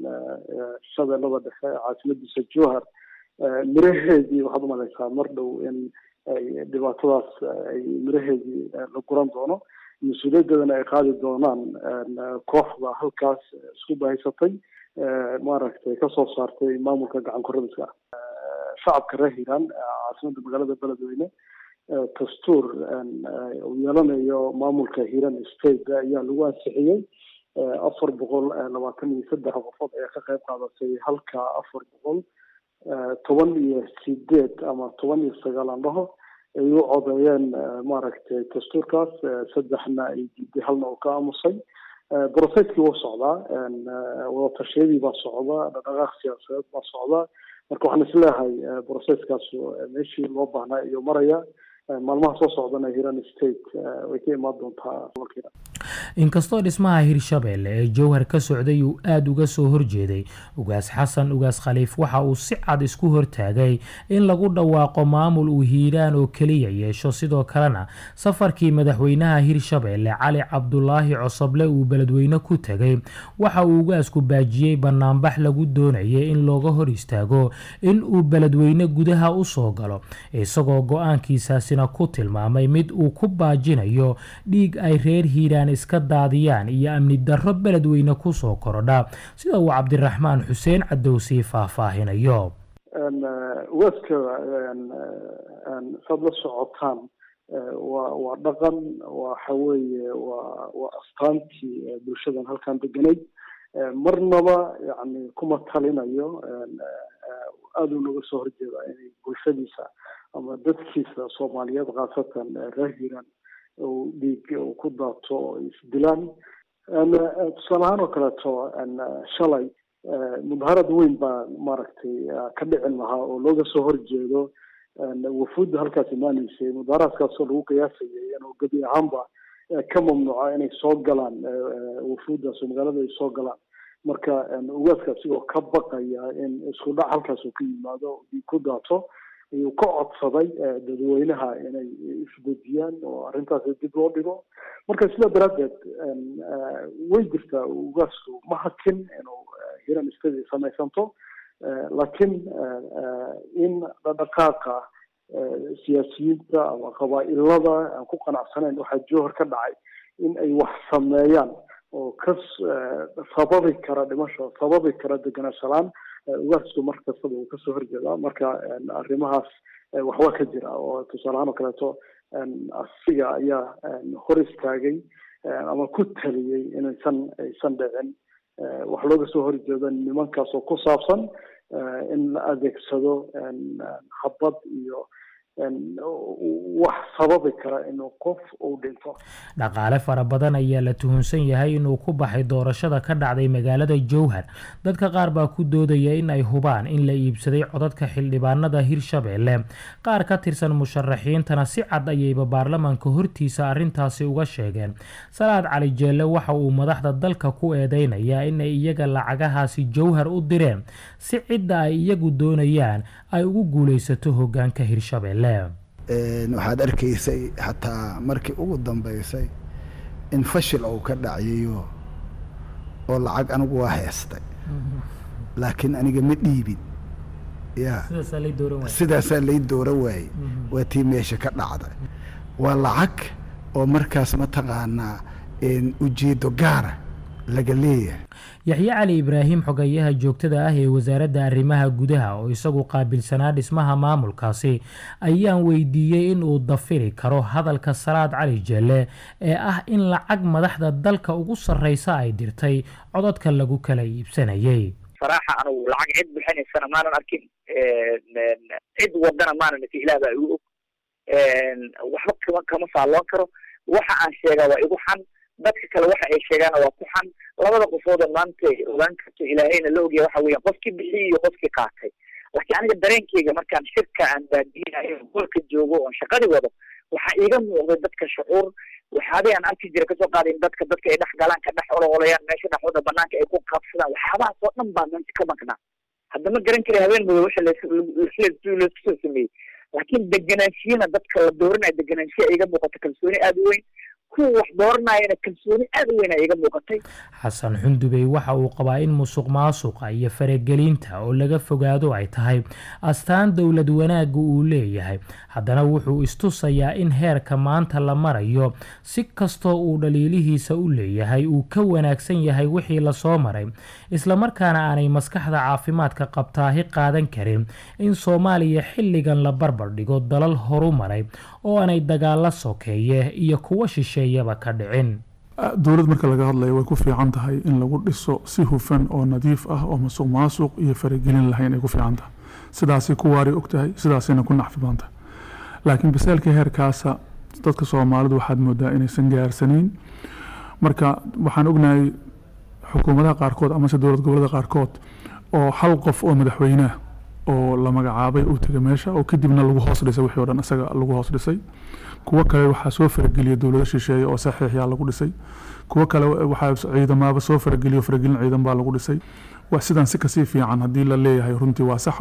shabeellada dhexe caasimadiisa jowhar miraheedii waxaad umalaysaa mar dhow in ay dhibaatadaas ay miraheedii la guran doono mas-uuliyaddeedana ay qaadi doonaan kooxda halkaas isku bahaysatay maaragtay kasoo saartay maamulka gacan kuradiska shacabka reer hiiraan caasimada magaalada beledweyne dastuur uu yeelanayo maamulka hiiraan state ayaa lagu ansixiyey afar boqol labaatan iyo saddex qofood ayaa ka qayb qaadatay halka afar boqol toban iyo sideed ama toban iyo sagaal aan dhaho ay u codeeyeen maaragtay dastuurkaas saddexna ay diiday halna uu ka aamusay brocesskii wuu socdaa wadatashyadii baa socda dhaqdhaqaaq siyaasadeed baa socda marka waxaan isleeyahay brocesskaas meeshii loo baahnaa iyo maraya maalmaha soo socdana hiran state way ka imaan doontaa gobolkeeda inkastoo dhismaha hirshabeelle ee jowhar ka socday uu aada uga soo horjeeday ugaas xasan ugaas khaliif waxa uu si cad isku hortaagay in lagu dhawaaqo maamul uu hiiraan oo keliya yeesho sidoo kalena safarkii madaxweynaha hirshabeelle cali cabdulaahi cosoble uu beledweyne ku tegay waxa uu ugaasku baajiyey banaanbax lagu doonayay in looga hor istaago in uu beledweyne gudaha u soo galo isagoo go-aankiisaasina ku tilmaamay mid uu ku baajinayo dhiig ay reer hiiraan iska daadiyaan iyo amni darro beledweyne kusoo korodha sida uu cabdiraxmaan xuseen cadowsii faahfaahinayo ugaaska saad la socotaan waa waa dhaqan waxa weeye waa waa astaantii bulshadan halkan deganayd marnaba yani kuma talinayo aada u naga soo horjeeda inay bulshadiisa ama dadkiisa soomaaliyeed khaasatan reer hiiraan uu dhiig uu ku daato oo isdilaan tusaale ahaan oo kaleeto shalay mudaharad weyn baa maaragtay ka dhicin lahaa oo looga soo horjeedo wafuudda halkaas imaanaysay mudaharaadkaasoo lagu qiyaasayay inuu gebi ahaanba ka mamnuuca inay soo galaan wafuuddaas oo magaalada ay soo galaan marka ugaaska asigoo ka baqaya in isku dhac halkaas uu ka yimaado dhiig ku daato ayuu ka codsaday dadweynaha inay isdejiyaan oo arrintaas dib loo dhigo marka sidaa daraaddeed way jirtaa ugaasku ma hakin inuu hiran istadi samaysanto laakiin in dhaqdhaqaaqa siyaasiyiinta ama qabaa'ilada aan ku qanacsanayn waxaa jowhar ka dhacay in ay wax sameeyaan oo ka sababi kara dhimasho sababi kara deganaanshalaan ugaasku mar kastaba uu kasoo horjeedaa marka arrimahaas waxbaa ka jira oo tusaale ahaan oo kaleeto asiga ayaa hor istaagay ama ku taliyey inaysan aysan dhicin wax looga soo horjeedo nimankaas oo ku saabsan in la adeegsado habad iyo wax sababi kara inuu qof uu dhinto dhaqaale fara badan ayaa la tuhunsan yahay inuu ku baxay doorashada ka dhacday magaalada jowhar dadka qaar baa ku doodaya in ay hubaan in la iibsaday codadka xildhibaanada hirshabeelle qaar ka tirsan musharaxiintana si cad ayayba baarlamaanka hortiisa arrintaasi uga sheegeen salaad cali jeelle waxa uu madaxda dalka ku eedeynayaa inay iyaga lacagahaasi jowhar u direen si cidda ay iyagu doonayaan ay ugu guulaysato hogaanka hirshabeelle waxaad arkaysay xataa markii ugu dambaysay in fashil uu ka dhaciyo oo lacag anigu waa heestay laakiin aniga ma dhiibin ya sidaasaa lay doora waayey waa tii meesha ka dhacday waa lacag oo markaas mataqaanaa ujeedo gaara laga leeyahay yaxye cali ibraahim xogayaha joogtada ah ee wasaaradda arrimaha gudaha oo isagu qaabilsanaa dhismaha maamulkaasi ayaan weydiiyey in uu dafiri karo hadalka salaad cali jelle ee ah in lacag madaxda dalka ugu sarreysa ay dirtay codadka lagu kala iibsanayay saraaxa anugu lacag cid bixinaysana maanan arkin cid wadana maanan isi ilaah baa igu og waxba kama kama faalloon karo waxa aan sheegaa waa igu xan dadka kale waxa ay sheegaana waa ku xan labada qofooda maanta ogaan karto ilaahayna la ogyahay waxa weeyaan qofkii bixiyey iyo qofkii qaatay laakiin aniga dareenkeyga markaan shirka aan baadiyinayo golka joogo oon shaqadii wado waxaa iiga muuqday dadka shucuur waxyaabay aan arki jira kasoo qaadayn dadka dadka ay dhex galaan ka dhex ololayaan meesha dhexooda banaanka ay ku qabsadaan waxyaabahaas oo dhan baa meesha ka maqnaa hadda ma garan kara habeen mudo waxa laysku soo sameeyey laakiin deganaanshiyana dadka la dooranayo deganaanshiya iiga muuqata kalsooni aada u weyn kuwa wax dooranayana kalsooni aada u weyn a iga muuqatay xasan xundubey waxa uu qabaa in musuq maasuqa iyo faragelinta oo laga fogaado ay tahay astaan dowlad wanaagga uu leeyahay haddana wuxuu istusayaa in heerka maanta la marayo si kastoo uu dhaliilihiisa u leeyahay uu ka wanaagsan yahay wixii lasoo maray islamarkaana aanay maskaxda caafimaadka qabtaahi qaadan karin in soomaaliya xilligan la barbar dhigo dalal horu maray oo aanay dagaalo sokeeye iyo kuwa shisheeyaba ka dhicin dowlad marka laga hadlayo way ku fiican tahay in lagu dhiso si hufan oo nadiif ah oo masuq maasuq iyo faragelin lahayn ay ku fiican tahay sidaasay ku waari og tahay sidaasayna ku nacfi badan tahay laakiin basaalka heerkaasa dadka soomaalidu waxaad moodaa inaysan gaarsanayn marka waxaan ognahay xukuumadaha qaarkood amase dowlad gobolada qaarkood oo hal qof oo madaxweyneah oo la magacaabay uu tegay meesha oo kadibna lagu hoos dhisay wixii o dhan isaga lagu hoos dhisay kuwo kale waxaa soo farageliyay dowlado shisheeye oo saxiixyaa lagu dhisay kuwo kale waxaa ciidamaaba soo farageliyo faragelin ciidan baa lagu dhisay waa sidan si kasii fiican haddii la leeyahay runtii waa sax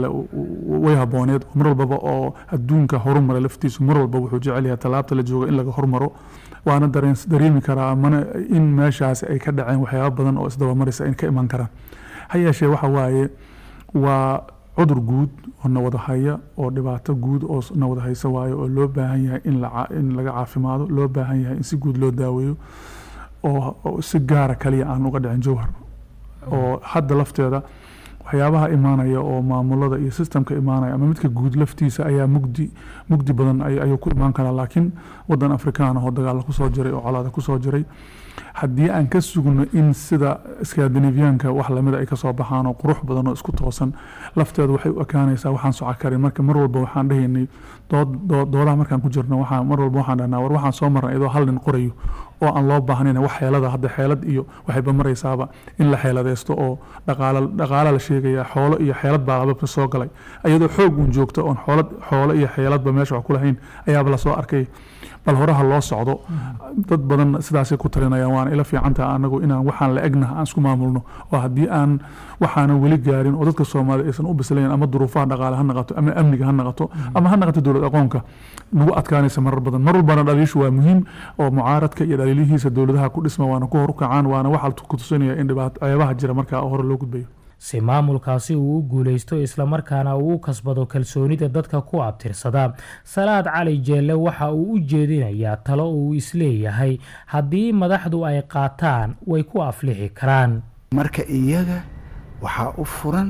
way habooneed mar walbaba oo adduunka horumara laftiisu mar walba wuxuu jecel yahay tallaabta la jooga in laga hormaro waana dareemi karaa mana in meeshaas ay ka dhaceen waxyaaba badan oo isdabamarisa in ka iman karaan ha yeeshee waxa waaye waa cudur guud oo nawada haya oo dhibaato guud oo nawada haysa waayo oo loo baahan yahay in laga caafimaado loo baahan yahay in si guud loo daaweeyo oo si gaara kaliya aan uga dhicin jowhar oo hadda lafteeda waxyaabaha imaanaya oo maamulada iyo sistemka imaanaya ama midka guud laftiisa ayaa mugdi mugdi badan ayuu ku imaan karaa laakiin wadan afrikaan oo dagaala kusoo jiray oo colaada kusoo jiray haddii aan ka sugno in sida skandinaviyaanka wax lamida ay kasoo baxaan oo qurux badan oo isku toosan lafteedu waxay u ekaanaysaa waxaan soco karin marka mar walba waxaan dhahaynay doodaha markaan ku jirno waxaa mar walba waxaan dhahnaa war waxaan soo marnay idoo hal nin qorayo oo aan loo baahnayn wax xeelada hadda xeelad iyo waxayba maraysaaba in la xeeladaysto oo dhaqaala dhaqaala la sheegaya xoolo iyo xeelad baa lababa soo galay iyadoo xoog uun joogto oon xoolad xoolo iyo xeeladba meesha wax ku lahayn ayaaba lasoo arkay bal horaha loo socdo dad badan sidaasay ku talinayaan waana ila fiicantaha anagu inaan waxaan la egnaha aan isku maamulno oo haddii aan waxaanan weli gaarin oo dadka soomaalida aysan u bislayn ama duruufaha dhaqaale ha naqato ama amniga ha naqato ama ha naqato dowlad aqoonka nagu adkaanaysa marar badan mar walbana dhaliishu waa muhiim oo mucaaradka iyo dhaliilihiisa dowladaha ku dhisma waana ku hor u kacaan waana waxaa ku tusinaya in ceebaha jira markaa hore loo gudbayo si maamulkaasi uu u guulaysto islamarkaana uu u kasbado kalsoonida dadka ku abtirsada salaad cali jeelle waxa uu u jeedinayaa talo uu isleeyahay haddii madaxdu ay qaataan way ku aflixi karaan marka iyaga waxaa u furan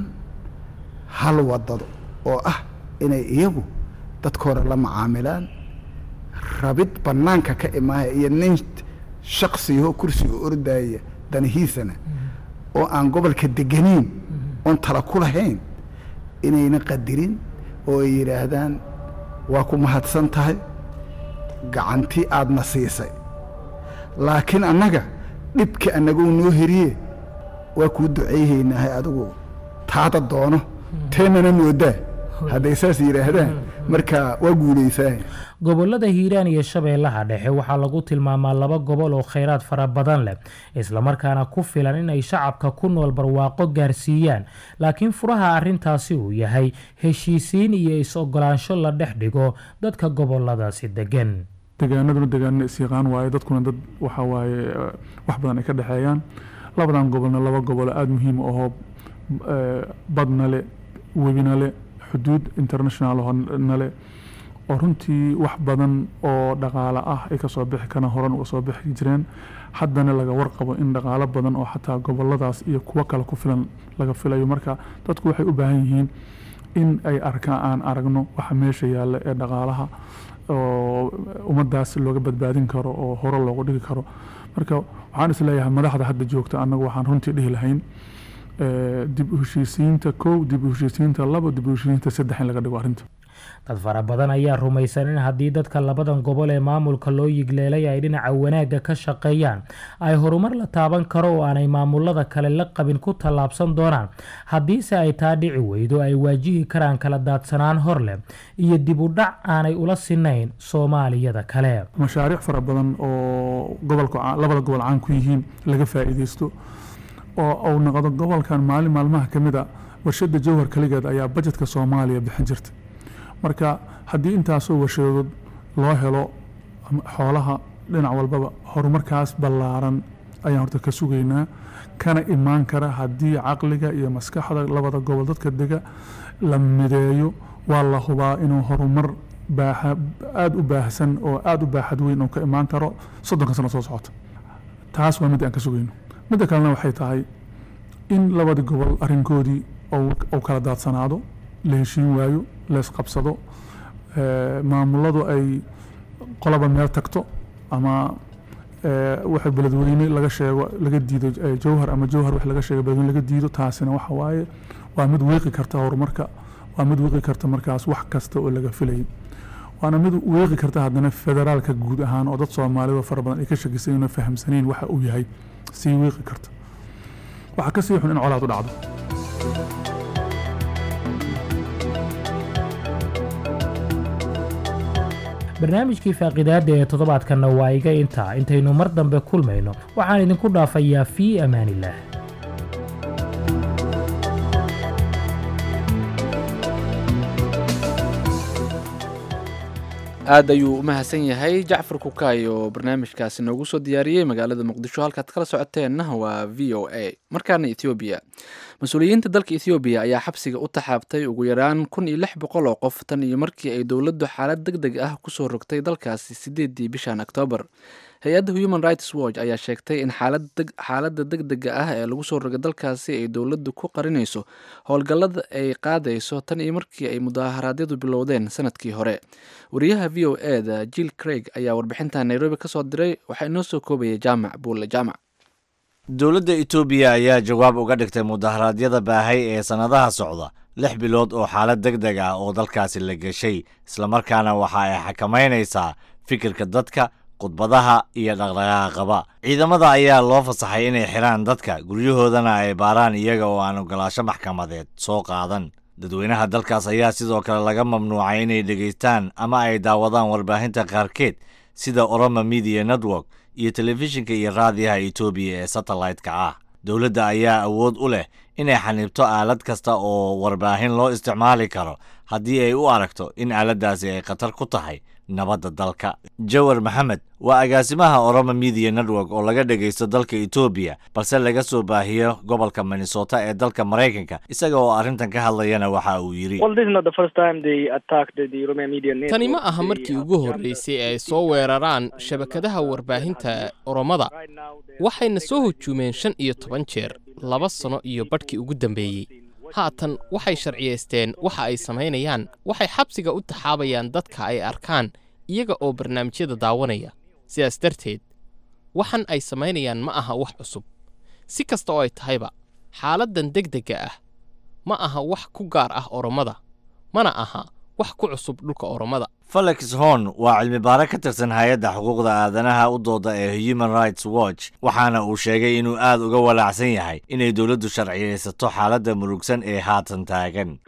hal wadado oo ah inay iyagu dadkooda la macaamilaan rabid bannaanka ka imaaya iyo nin shaksiyaho kursiga ordaya danihiisana oo aan gobolka deganayn oon tala ku lahayn inayna qadirin oo ay yidhaahdaan waa ku mahadsan tahay gacantii aadna siisay laakiin annaga dhibka annagou noo heriye waa kuu ducayhaynahay adigu taada doono teennana moodaa hadday saas yidhaahdaan marka waa guulaysaa gobolada hiiraan iyo shabeellaha dhexe waxaa lagu tilmaamaa laba gobol oo khayraad fara badan leh islamarkaana ku filan inay shacabka ku nool barwaaqo gaarsiiyaan laakiin furaha arrintaasi uu yahay heshiisiin iyo is-ogolaansho la dhex dhigo dadka goboladaasi degan degaanaduna degaanana isyaqaan waaye dadkuna dad waxa waaye wax badan ay ka dhexeeyaan labadan gobolna laba gobolo aada muhiim ahoo badna le webina le xuduud international nale oo runtii wax badan oo dhaqaale ah ay kasoo bixi karaan horan uga soo bixi jireen haddana laga warqabo in dhaqaalo badan oo xataa goboladaas iyo kuwo kale ku filan laga filayo marka dadku waxay u baahan yihiin in ay arkaan aan aragno waxa meesha yaalla ee dhaqaalaha oo ummadaas looga badbaadin karo oo hore loogu dhigi karo marka waxaan isleeyahay madaxda hadda joogta annagu waxaan runtii dhihi lahayn dib u heshiisiinta kow dib u heshiisiinta labo dib u heshiisiinta saddex in laga dhigo arrinta dad fara badan ayaa rumaysan in haddii dadka labadan gobol ee maamulka loo yigleelay ay dhinaca wanaagga ka shaqeeyaan ay horumar la taaban karo oo aanay maamulada kale la qabin ku tallaabsan doonaan haddiise ay taa dhici weydo ay waajihi karaan kala daadsanaan hor leh iyo dib u dhac aanay ula sinayn soomaaliyada kale mashaariic fara badan oo gobolka labada gobol caan ku yihiin laga faa'iidaysto oo uu noqdo gobolkan maalin maalmaha ka mid a warshada jowhar kaligeed ayaa bajetka soomaaliya bixin jirta marka haddii intaasoo warshadood loo helo xoolaha dhinac walbaba horumarkaas ballaaran ayaan horta ka sugaynaa kana imaan kara haddii caqliga iyo maskaxda labada gobol dadka dega la mideeyo waa la hubaa inuu horumar aada u baahsan oo aada u baaxad weyn oo ka imaan karo soddonka sano soo socota taas waa mid aan ka sugayno midda kalena waxay tahay in labada gobol arrinkoodii uu kala daadsanaado la heshiin waayo leesqabsado maamuladu ay qolaba meel tagto ama waxa beledweyne laga sheego laga diido jowhar ama jowhar wax laga sheego beledweyne laga diido taasina waxa waaye waa mid wiiqi karta horumarka waa mid wiiqi karta markaas wax kasta oo laga filayay waana mid wiiqi karta haddana federaalka guud ahaan oo dad soomaalida fara badan ay ka shakisayn fahamsanayn waxa uu yahay sii wiiqi karta waxaa ka sii xun in colaad u dhacdo barnaamijkii faaqidaada ee toddobaadkanna waa iga intaa intaynu mar dambe kulmayno waxaan idinku dhaafayaa fii amaanillaah aad ayuu u mahadsan yahay jacfar kukaay oo barnaamijkaasi noogu soo diyaariyey magaalada muqdisho halkaad kala socoteenna waa v o a markaana ethoobiya mas-uuliyiinta dalka ethoobiya ayaa xabsiga u taxaabtay ugu yaraan kun iyo lix boqol oo qof tan iyo markii ay dowladdu xaalad deg deg ah kusoo rogtay dalkaasi sideedii bishan oktoobar hay-adda human rights watch ayaa sheegtay in xaaladda deg dega ah ee lagu soo rogay dalkaasi ay dowladdu ku qarinayso howlgallada ay qaadayso tan iyo markii ay mudaharaadyadu bilowdeen sanadkii hore wariyaha v o e da jill craig ayaa warbixinta nairobi ka soo diray waxaa inoo soo koobayay jaamac buulle jaamac dowladda etoobiya ayaa jawaab uga dhigtay mudaharaadyada baahay ee sannadaha socda lix bilood oo xaalad deg deg ah oo dalkaasi la geshay islamarkaana waxa ay xakamaynaysaa fikirka dadka khudbadaha iyo dhaqdhaqaaqaba ciidamada ayaa loo fasaxay inay xidhaan dadka guryahoodana ay baaraan iyaga oo aan ogolaasho maxkamadeed soo qaadan dadweynaha dalkaas ayaa sidoo kale laga mamnuucay inay dhegaystaan ama ay daawadaan warbaahinta qaarkeed sida oroma media network iyo telefishinka iyo raadiyaha etoobiya ee satellite-ka ah dowladda ayaa awood u leh inay xaniibto aalad kasta oo warbaahin loo isticmaali karo haddii ay u aragto in aaladdaasi ay khatar ku tahay nabadda dalka jawar maxamed waa agaasimaha oroma media network oo laga dhegaysto dalka etoobiya balse laga soo baahiyo gobolka minnesota ee dalka maraykanka isaga oo arrintan ka hadlayana waxa uu yidhi tani ma aha markii ugu horreysay ee ay soo weeraraan shabakadaha warbaahinta oromada waxayna soo hujuumeen shan iyo toban jeer laba sano iyo badhkii ugu dambeeyey haatan waxay sharciyaysteen waxa ay samaynayaan waxay xabsiga u taxaabayaan dadka ay arkaan iyaga oo barnaamijyada daawanaya sidaas darteed waxan ay samaynayaan ma aha wax cusub si kasta oo ay tahayba xaaladdan deg degga ah ma aha wax ku gaar ah oromada mana aha wax ku cusub dhulka oromada felix horn waa cilmibaare ka tirsan hay-adda xuquuqda aadanaha u dooda ee human rights watch waxaana uu sheegay inuu aad uga walaacsan yahay inay dowladdu sharciyaysato xaaladda murugsan ee haatan taagan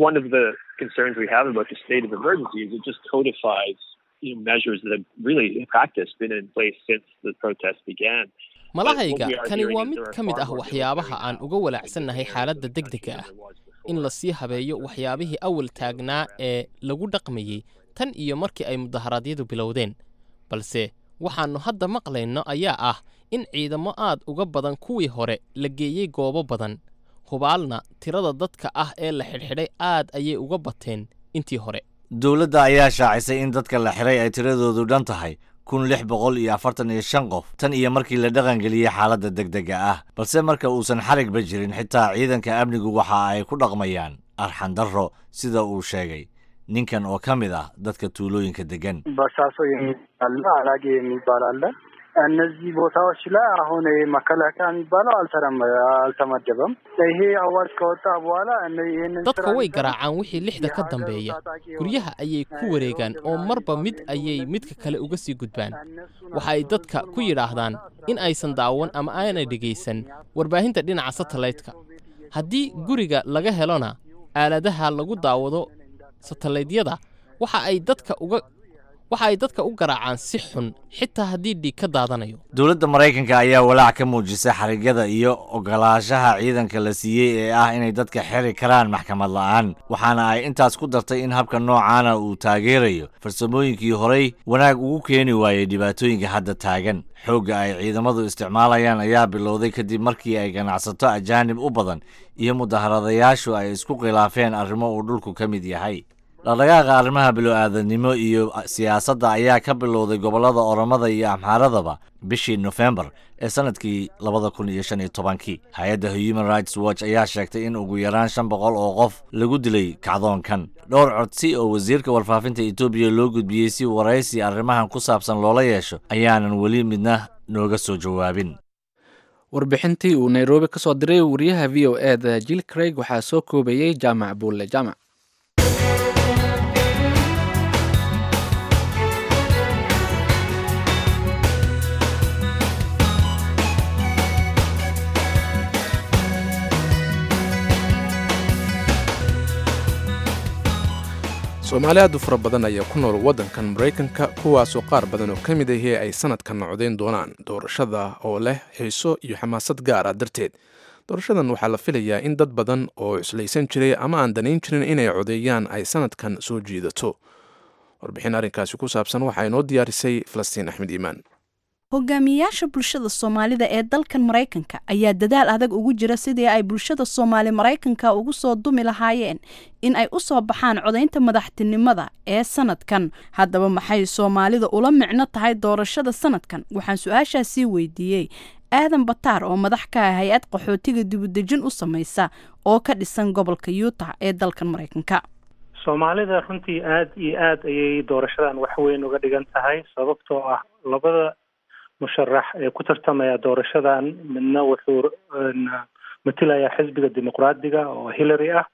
malahayga kani waa mid ka mid ah waxyaabaha aan uga walaacsannahay xaaladda deg dega ah in lasii habeeyo waxyaabihii awal taagnaa ee lagu dhaqmayey tan iyo markii ay mudaharaadyadu bilowdeen balse waxaannu hadda maqlayno ayaa ah in ciidamo aad uga badan kuwii hore la geeyey goobo badan hubaalna tirada dadka ah ee la xidhxidhay aad ayay uga bateen intii hore dowladda ayaa shaacisay in dadka la xidhay ay tiradoodu dhan tahay kun lix boqol iyo afartan iyo shan qof tan iyo markii la dhaqangeliyey xaaladda deg dega ah balse marka uusan xarigba jirin xitaa ciidanka amnigu waxa ay ku dhaqmayaan arxandarro sida uu sheegay ninkan oo ka mid ah dadka tuulooyinka degan በሳሶ የሚባልና አላጌ የሚባል አለ። እነዚህ ቦታዎች ላይ አሁን መከላከያ የሚባለው አልተረመ አልተመደበም። ይሄ አዋጅ ከወጣ በኋላ ይህንን dadka way garaacaan wixii lixda ka dambeeya guryaha ayay ku wareegaan oo marba mid ayay midka kale uga sii gudbaan waxa ay dadka ku yidhaahdaan in aysan daawan ama aanay dhegaysan warbaahinta dhinaca satellaytka haddii guriga laga helona aaladaha lagu daawado satellaydyada waxa ay dadka uga waxa ay dadka u garaacaan si xun xitaa haddii dhiig ka daadanayo dowladda maraykanka ayaa walaac ka muujisay xarigyada iyo ogolaanshaha ciidanka la siiyey ee ah inay dadka xiri karaan maxkamad la'aan waxaana ay intaas ku dartay in habka noocaana uu taageerayo farsamooyinkii horey wanaag ugu keeni waayey dhibaatooyinka hadda taagan xoogga ay ciidamadu isticmaalayaan ayaa bilowday kadib markii ay ganacsato ajaanib u badan iyo mudaharadayaashu ay isku khilaafeen arrimo uu dhulku ka mid yahay dhaqdhaqaaqa arrimaha bilo-aadanimo iyo siyaasadda ayaa ka bilowday gobollada oromada iyo amxaaradaba bishii nofembar ee sanadkii labada kun iyo shan iyo tobankii hay-adda human rights watch ayaa sheegtay in ugu yaraan shan boqol oo qof lagu dilay kacdoonkan dhowr codsi oo wasiirka warfaafinta etoobiya loo gudbiyey si waraysi arrimahan ku saabsan loola yeesho ayaanan weli midna nooga soo jawaabin warbixintii uu nairobi ka soo diray wariyaha v o e da jill craig waxaa soo koobayey jaamac buulle jaamac soomaali aad u fara badan ayaa ku nool waddankan maraykanka kuwaasoo qaar badan oo ka mid ahii ay sanadkan nocdayn doonaan doorashada oo leh xiiso iyo xamaasad gaar ah darteed doorashadan waxaa la filayaa in dad badan oo cuslaysan jiray ama aan danayn jirin inay codeeyaan ay sanadkan soo jiidato warbixin arrinkaasi ku saabsan waxaa inoo diyaarisay falastiin axmed iimaan hogaamiyayaasha bulshada soomaalida ee dalkan maraykanka ayaa dadaal adag ugu jira sidii ay bulshada soomaali maraykanka ugu soo dumi lahaayeen in ay u soo baxaan codaynta madaxtinimada ee sanadkan haddaba maxay soomaalida ula micno tahay doorashada sanadkan waxaan su-aashaasii weydiiyey aadan bataar oo madax ka ah hay-ad qaxootiga dibudejin u samaysa oo ka dhisan gobolka yuutah ee dalkan maraykanka soomaalida runtii aada iyo aad ayay doorashadan wax weyn uga dhigan tahay sababtoo ah labada musharax ee ku tartamaya doorashadan midna wuxuu matilayaa xisbiga dimuqraadiga oo hillary ah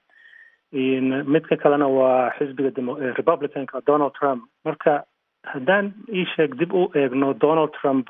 midka kalena waa xisbiga republicanka donald trump marka haddaan ii sheeg dib u eegno donald trump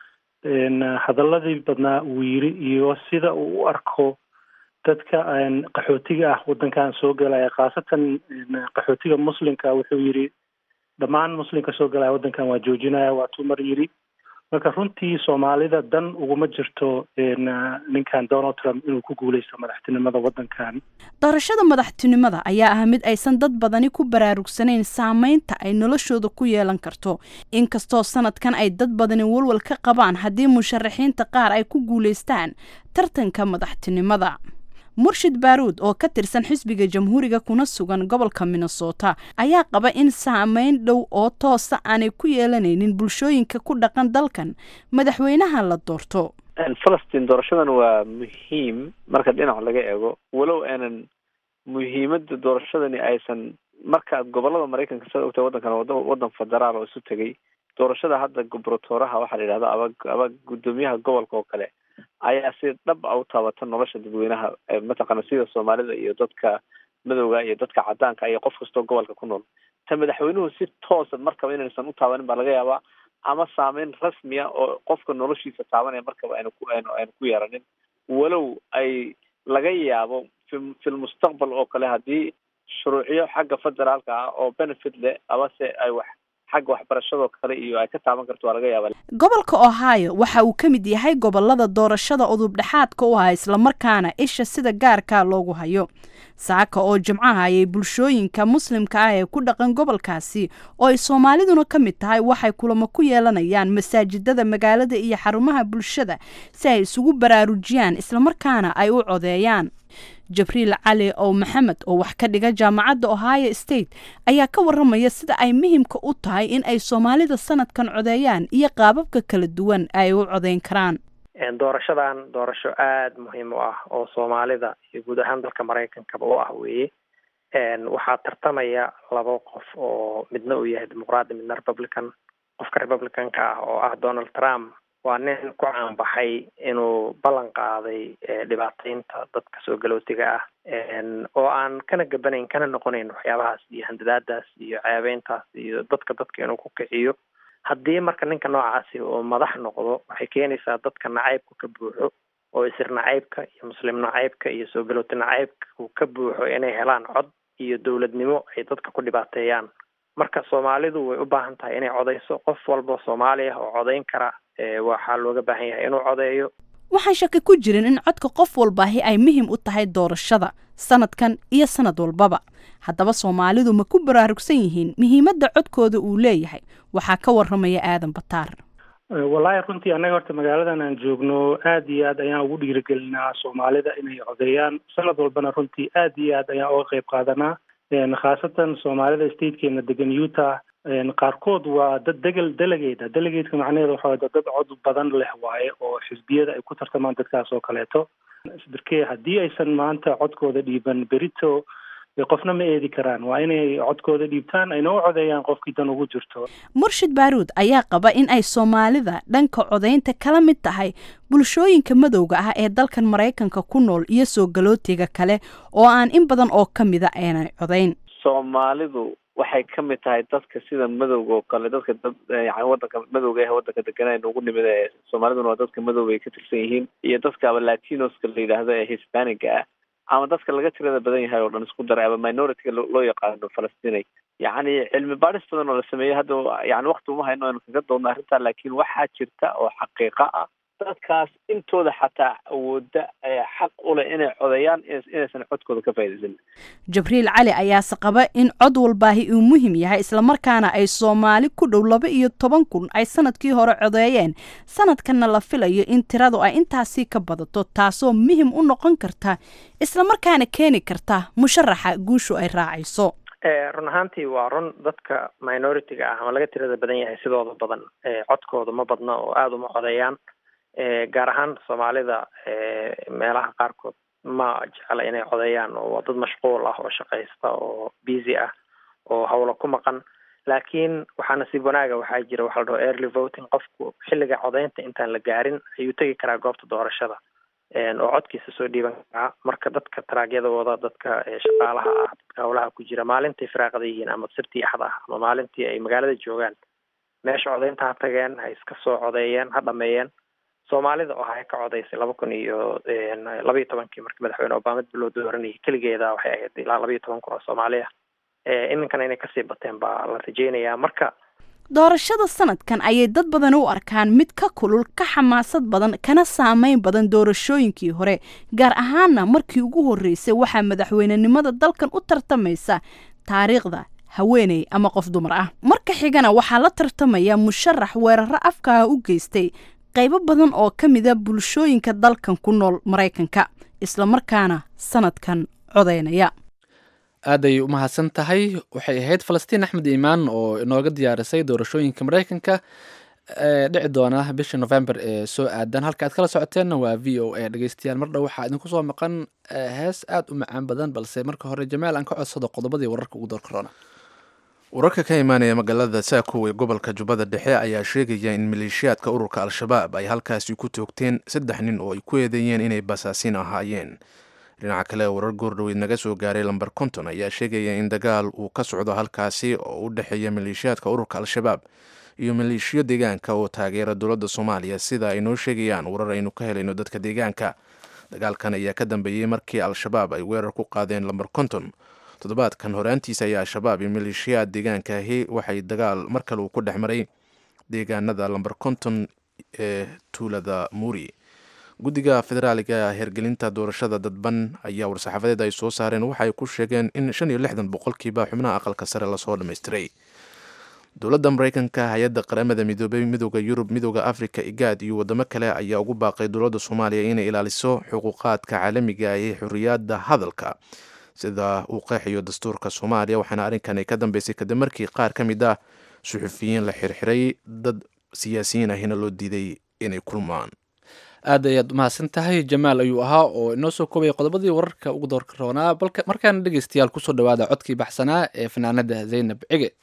hadaladii badnaa uu yiri iyo sida uu u arko dadka qaxootiga ah wadankan soo gelaya khaasatan qaxootiga muslimka wuxuu yiri dhammaan muslimka soo gelaya wadankan waa joojinaya waatuu mar yiri marka runtii soomaalida dan uguma jirto ninkan donald trump inuu ku guuleysto madaxtinimada wadankan doorashada madaxtinimada ayaa ah mid aysan dad badani ku baraarugsanayn saameynta ay noloshooda ku yeelan karto inkastoo sanadkan ay dad badani walwal ka qabaan haddii musharaxiinta qaar ay ku guuleystaan tartanka madaxtinimada murshid baaruud oo ka tirsan xisbiga jamhuuriga kuna sugan gobolka minnesota ayaa qaba in saameyn dhow oo toosa aanay ku yeelanaynin bulshooyinka ku dhaqan dalkan madaxweynaha la doorto falastiin doorashadan waa muhiim marka dhinac laga eego walow aanan muhiimada doorashadani aysan markaad gobolada maraykanka sida ogtahay waddankan wada waddan federaal oo isu tegay doorashada hadda gobratooraha waxaa la yidhahda aba aba guddoomiyaha gobolka oo kale ayaa si dhab a u taabata nolosha dadweynaha mataqaana sida soomaalida iyo dadka madowga iyo dadka cadaanka iyo qof kastoo gobolka ku nool ta madaxweynuhu si toosa markaba inaysan u taabanin baa laga yaabaa ama saameyn rasmiya oo qofka noloshiisa taabanaya markaba aynu ku aynu aynu ku yeeranin walow ay laga yaabo fi filmustaqbal oo kale haddii shuruucyo xagga federaalka ah oo benefit leh amase ay wax xagga waxbarashadoo kale iyo ay ka taaban karto waa laga yaaba gobolka ohio waxa uu ka mid yahay gobolada doorashada udub dhexaadka u ah islamarkaana isha sida gaarka loogu hayo saaka oo jimcaha ayay bulshooyinka muslimka ah ee ku dhaqan gobolkaasi oo ay soomaaliduna ka mid tahay waxay kulamo ku yeelanayaan masaajidada magaalada iyo xarumaha bulshada si ay isugu baraarujiyaan islamarkaana ay u codeeyaan jabriil cali ow maxamed oo wax ka dhiga jaamacadda ohio state ayaa ka waramaya sida ay muhimka u tahay in ay soomaalida sanadkan codeeyaan iyo qaababka kala duwan ay u codeyn karaan doorashadan doorasho aada muhiim u ah oo soomaalida iyo guud ahaan dalka maraykankaba u ah weeye waxaa tartamaya laba qof oo midna uu yahay dimuqraadi midna republican qofka republicanka ah oo ah donald trump waa nin ku caanbaxay inuu ballan qaaday dhibaataynta dadka soo galootiga ah oo aan kana gabanayn kana noqonayn waxyaabahaas iyo handadaadaas iyo ceebeyntaas iyo dadka dadka inuu ku kiciyo haddii marka ninka noocaasi oo madax noqdo waxay keenaysaa dadka nacaybka ka buuxo oo isir nacaybka iyo muslim nacaybka iyo soo galooti nacaybka ka buuxo inay helaan cod iyo dowladnimo ay dadka ku dhibaateeyaan marka soomaalidu way u baahan tahay inay codeyso qof walba soomaali ah oo codeyn kara waxaa looga baahan yahay inuu codeeyo waxaan shaki ku jirin in codka qof walbaahi ay muhiim u tahay doorashada sanadkan iyo sanad walbaba haddaba soomaalidu ma ku baraarugsan yihiin muhiimadda codkooda uu leeyahay waxaa ka waramaya aadan bataar wallaahi runtii annaga horta magaaladan aan joogno aad iyo aad ayaan ugu dhiirigelinaa soomaalida inay codeeyaan sanad walbana runtii aad iyo aad ayaan uga qeyb qaadanaa khaasatan soomaalida statekeena degan utah qaarkood waa dad degel delegate delegateka macnaheedu waxa dad dad cod badan leh waaye oo xisbiyada ay ku tartamaan dadkaas oo kaleeto isbarkee haddii aysan maanta codkooda dhiiban berito qofna ma eedi karaan waa inay codkooda dhiibtaan ayna u codeeyaan qofkii dan ugu jirto murshid baaruud ayaa qaba in ay soomaalida dhanka codeynta kala mid tahay bulshooyinka madowga ah ee dalkan maraykanka ku nool iyo soo galootiga kale oo aan in badan oo ka mida aanay codeyn soomaalidu waxay ka mid tahay dadka sida madowga oo kale dadka dad yani wadanka madowga ah wadanka deganaa nagu nimid ee soomaaliduna waa dadka madowga ay ka tirsan yihiin iyo dadka aba latinoska la yidhaahdo ee hispaniga ah ama dadka laga tirada badan yahay oo dhan isku daray ama minority-ga loo yaqaano falastinay yacni cilmi baadhis badan oo la sameeyey hadda yani wakti uma hayno aynu kaga doodno arrintaa laakiin waxaa jirta oo xaqiiqa ah dadkaas intooda xataa awooda xaq u leh inay codeeyaan inaysan codkooda ka faa'iidaysan jabriil cali ayaase qaba in cod walbaahi uu muhim yahay islamarkaana ay soomaali ku dhow laba iyo toban kun ay sanadkii hore codeeyeen sanadkanna la filayo in tiradu ay intaasii ka badato taasoo muhim u noqon karta islamarkaana keeni karta musharaxa guushu ay raacayso run ahaantii waa run dadka minority-ga ah ama laga tirada badan yahay sidooda badan codkooda ma badna oo aada uma codeeyaan gaar ahaan soomaalida meelaha qaarkood ma jecla inay codeeyaan oo waa dad mashquul ah oo shaqaysta oo busy ah oo hawlo ku maqan laakiin waxaa nasiib wanaaga waxaa jira waxa la dhaho early voting qofku xilliga codeynta intaan la gaarin ayuu tegi karaa goobta doorashada oo codkiisa soo dhiiban karaa marka dadka taraagyada wada dadka shaqaalaha ah dadka hawlaha ku jira maalintai firaaqada yihiin ama sirtii axda ah ama maalintii ay magaalada joogaan meesha codeynta ha tageen ha iska soo codeeyeen ha dhameeyeen soomaalida oo hay ka codeysay laba kun iyo laba iyo tobankii markii madaxweyne obama dib loo dooranayay keligeeda waxay ahayd ilaa laba iyo toban kun oo soomaali ah iminkana inay kasii bateen baa la rajeynayaa marka doorashada sanadkan ayay dad badan u arkaan mid ka kulul ka xamaasad badan kana saameyn badan doorashooyinkii hore gaar ahaana markii ugu horreysay waxaa madaxweynenimada dalkan u tartamaysa taariikhda haweeney ama qof dumar ah marka xigana waxaa la tartamaya musharax weeraro afkaha u geystay qaybo badan oo ka mida bulshooyinka dalkan ku nool maraykanka islamarkaana sanadkan codeynaya aaday u mahadsan tahay waxay ahayd falastiin axmed iimaan oo inooga diyaarisay doorashooyinka maraykanka ee dhici doona bisha november ee soo aadan halka aad kala socoteenna waa v o a dhegeystayaal mar dhow waxaa idinku soo maqan hees aada u macaan badan balse marka hore jamaal aan ka codsado qodobadii wararka ugu door korona wararka ka imaanaya magaalada saakow ee gobolka jubbada dhexe ayaa sheegaya in maleeshiyaadka ururka al-shabaab ay halkaasi ku toogteen saddex nin oo ay ku eedeeyeen inay basaasiin ahaayeen dhinaca kale warar goordhoweyd naga soo gaaray lamber konton ayaa sheegaya in dagaal uu ka socdo halkaasi oo u dhexeeya maleeshiyaadka ururka al-shabaab iyo maleeshiyo deegaanka oo taageera dowladda soomaaliya sida ay noo sheegayaan warar aynu ka helayno dadka deegaanka dagaalkan ayaa ka dambeeyey markii al-shabaab ay weerar ku qaadeen lamber konton toddobaadkan horaantiisa ayaa al-shabaab iyo maleeshiyaad deegaankaahi waxay dagaal mar kale uu ku dhex maray deegaanada lamber konton ee tuulada muuri guddiga federaaliga hergelinta doorashada dadban ayaa war-saxaafadeed ay soo saareen waxaay ku sheegeen in shan iyo lixdan boqolkiiba xubnaha aqalka sare lasoo dhammaystiray dowladda mareykanka hay-adda qaramada midoobay midooda yurub midooda africa igaad iyo wadamo kale ayaa ugu baaqay dowladda soomaaliya inay ilaaliso xuquuqaadka caalamiga ee xorriyadda hadalka sida uu qeexayo dastuurka soomaaliya waxaana arrinkan ay ka dambeysay kadib markii qaar ka mid ah suxufiyiin la xirxiray dad siyaasiyiin ahina loo diiday inay kulmaan aad ayaad umahadsan tahay jamaal ayuu ahaa oo inoo soo koobaya qodobadii wararka ugu doorka roonaa balka markaana dhegeystayaal kusoo dhawaada codkii baxsanaa ee fanaanada zaynab cige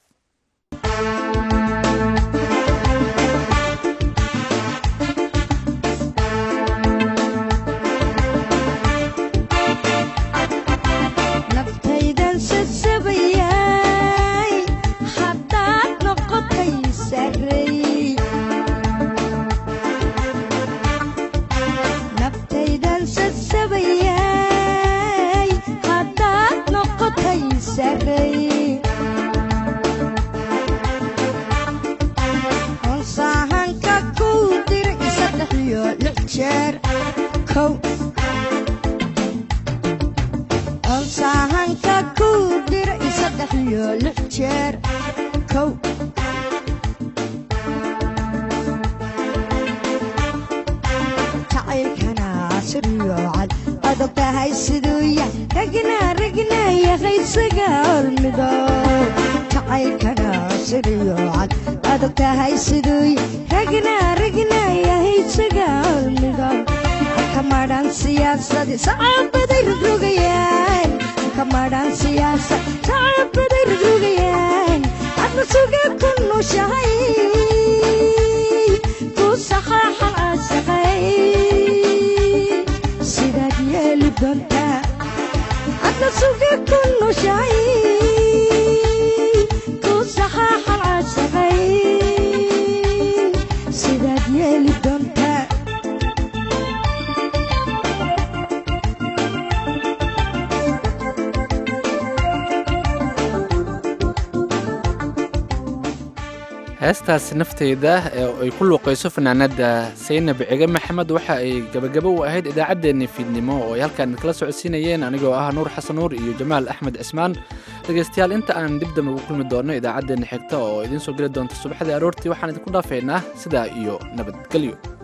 heestaas nafteyda ee ay ku luuqayso fanaanada saynab cige maxamed waxa ay gabagabo u ahayd idaacaddeenii fiidnimo oo ay halkaan kala socodsiinayeen anigoo ah nuur xasan nuur iyo jamaal axmed cismaan dhegaystayaal inta aan dib dambe ugu kulmi doonno idaacaddeenna xigta oo idiin soo geli doonta subaxdii aroortii waxaan idinku dhaafaynaa sidaa iyo nabadgelyo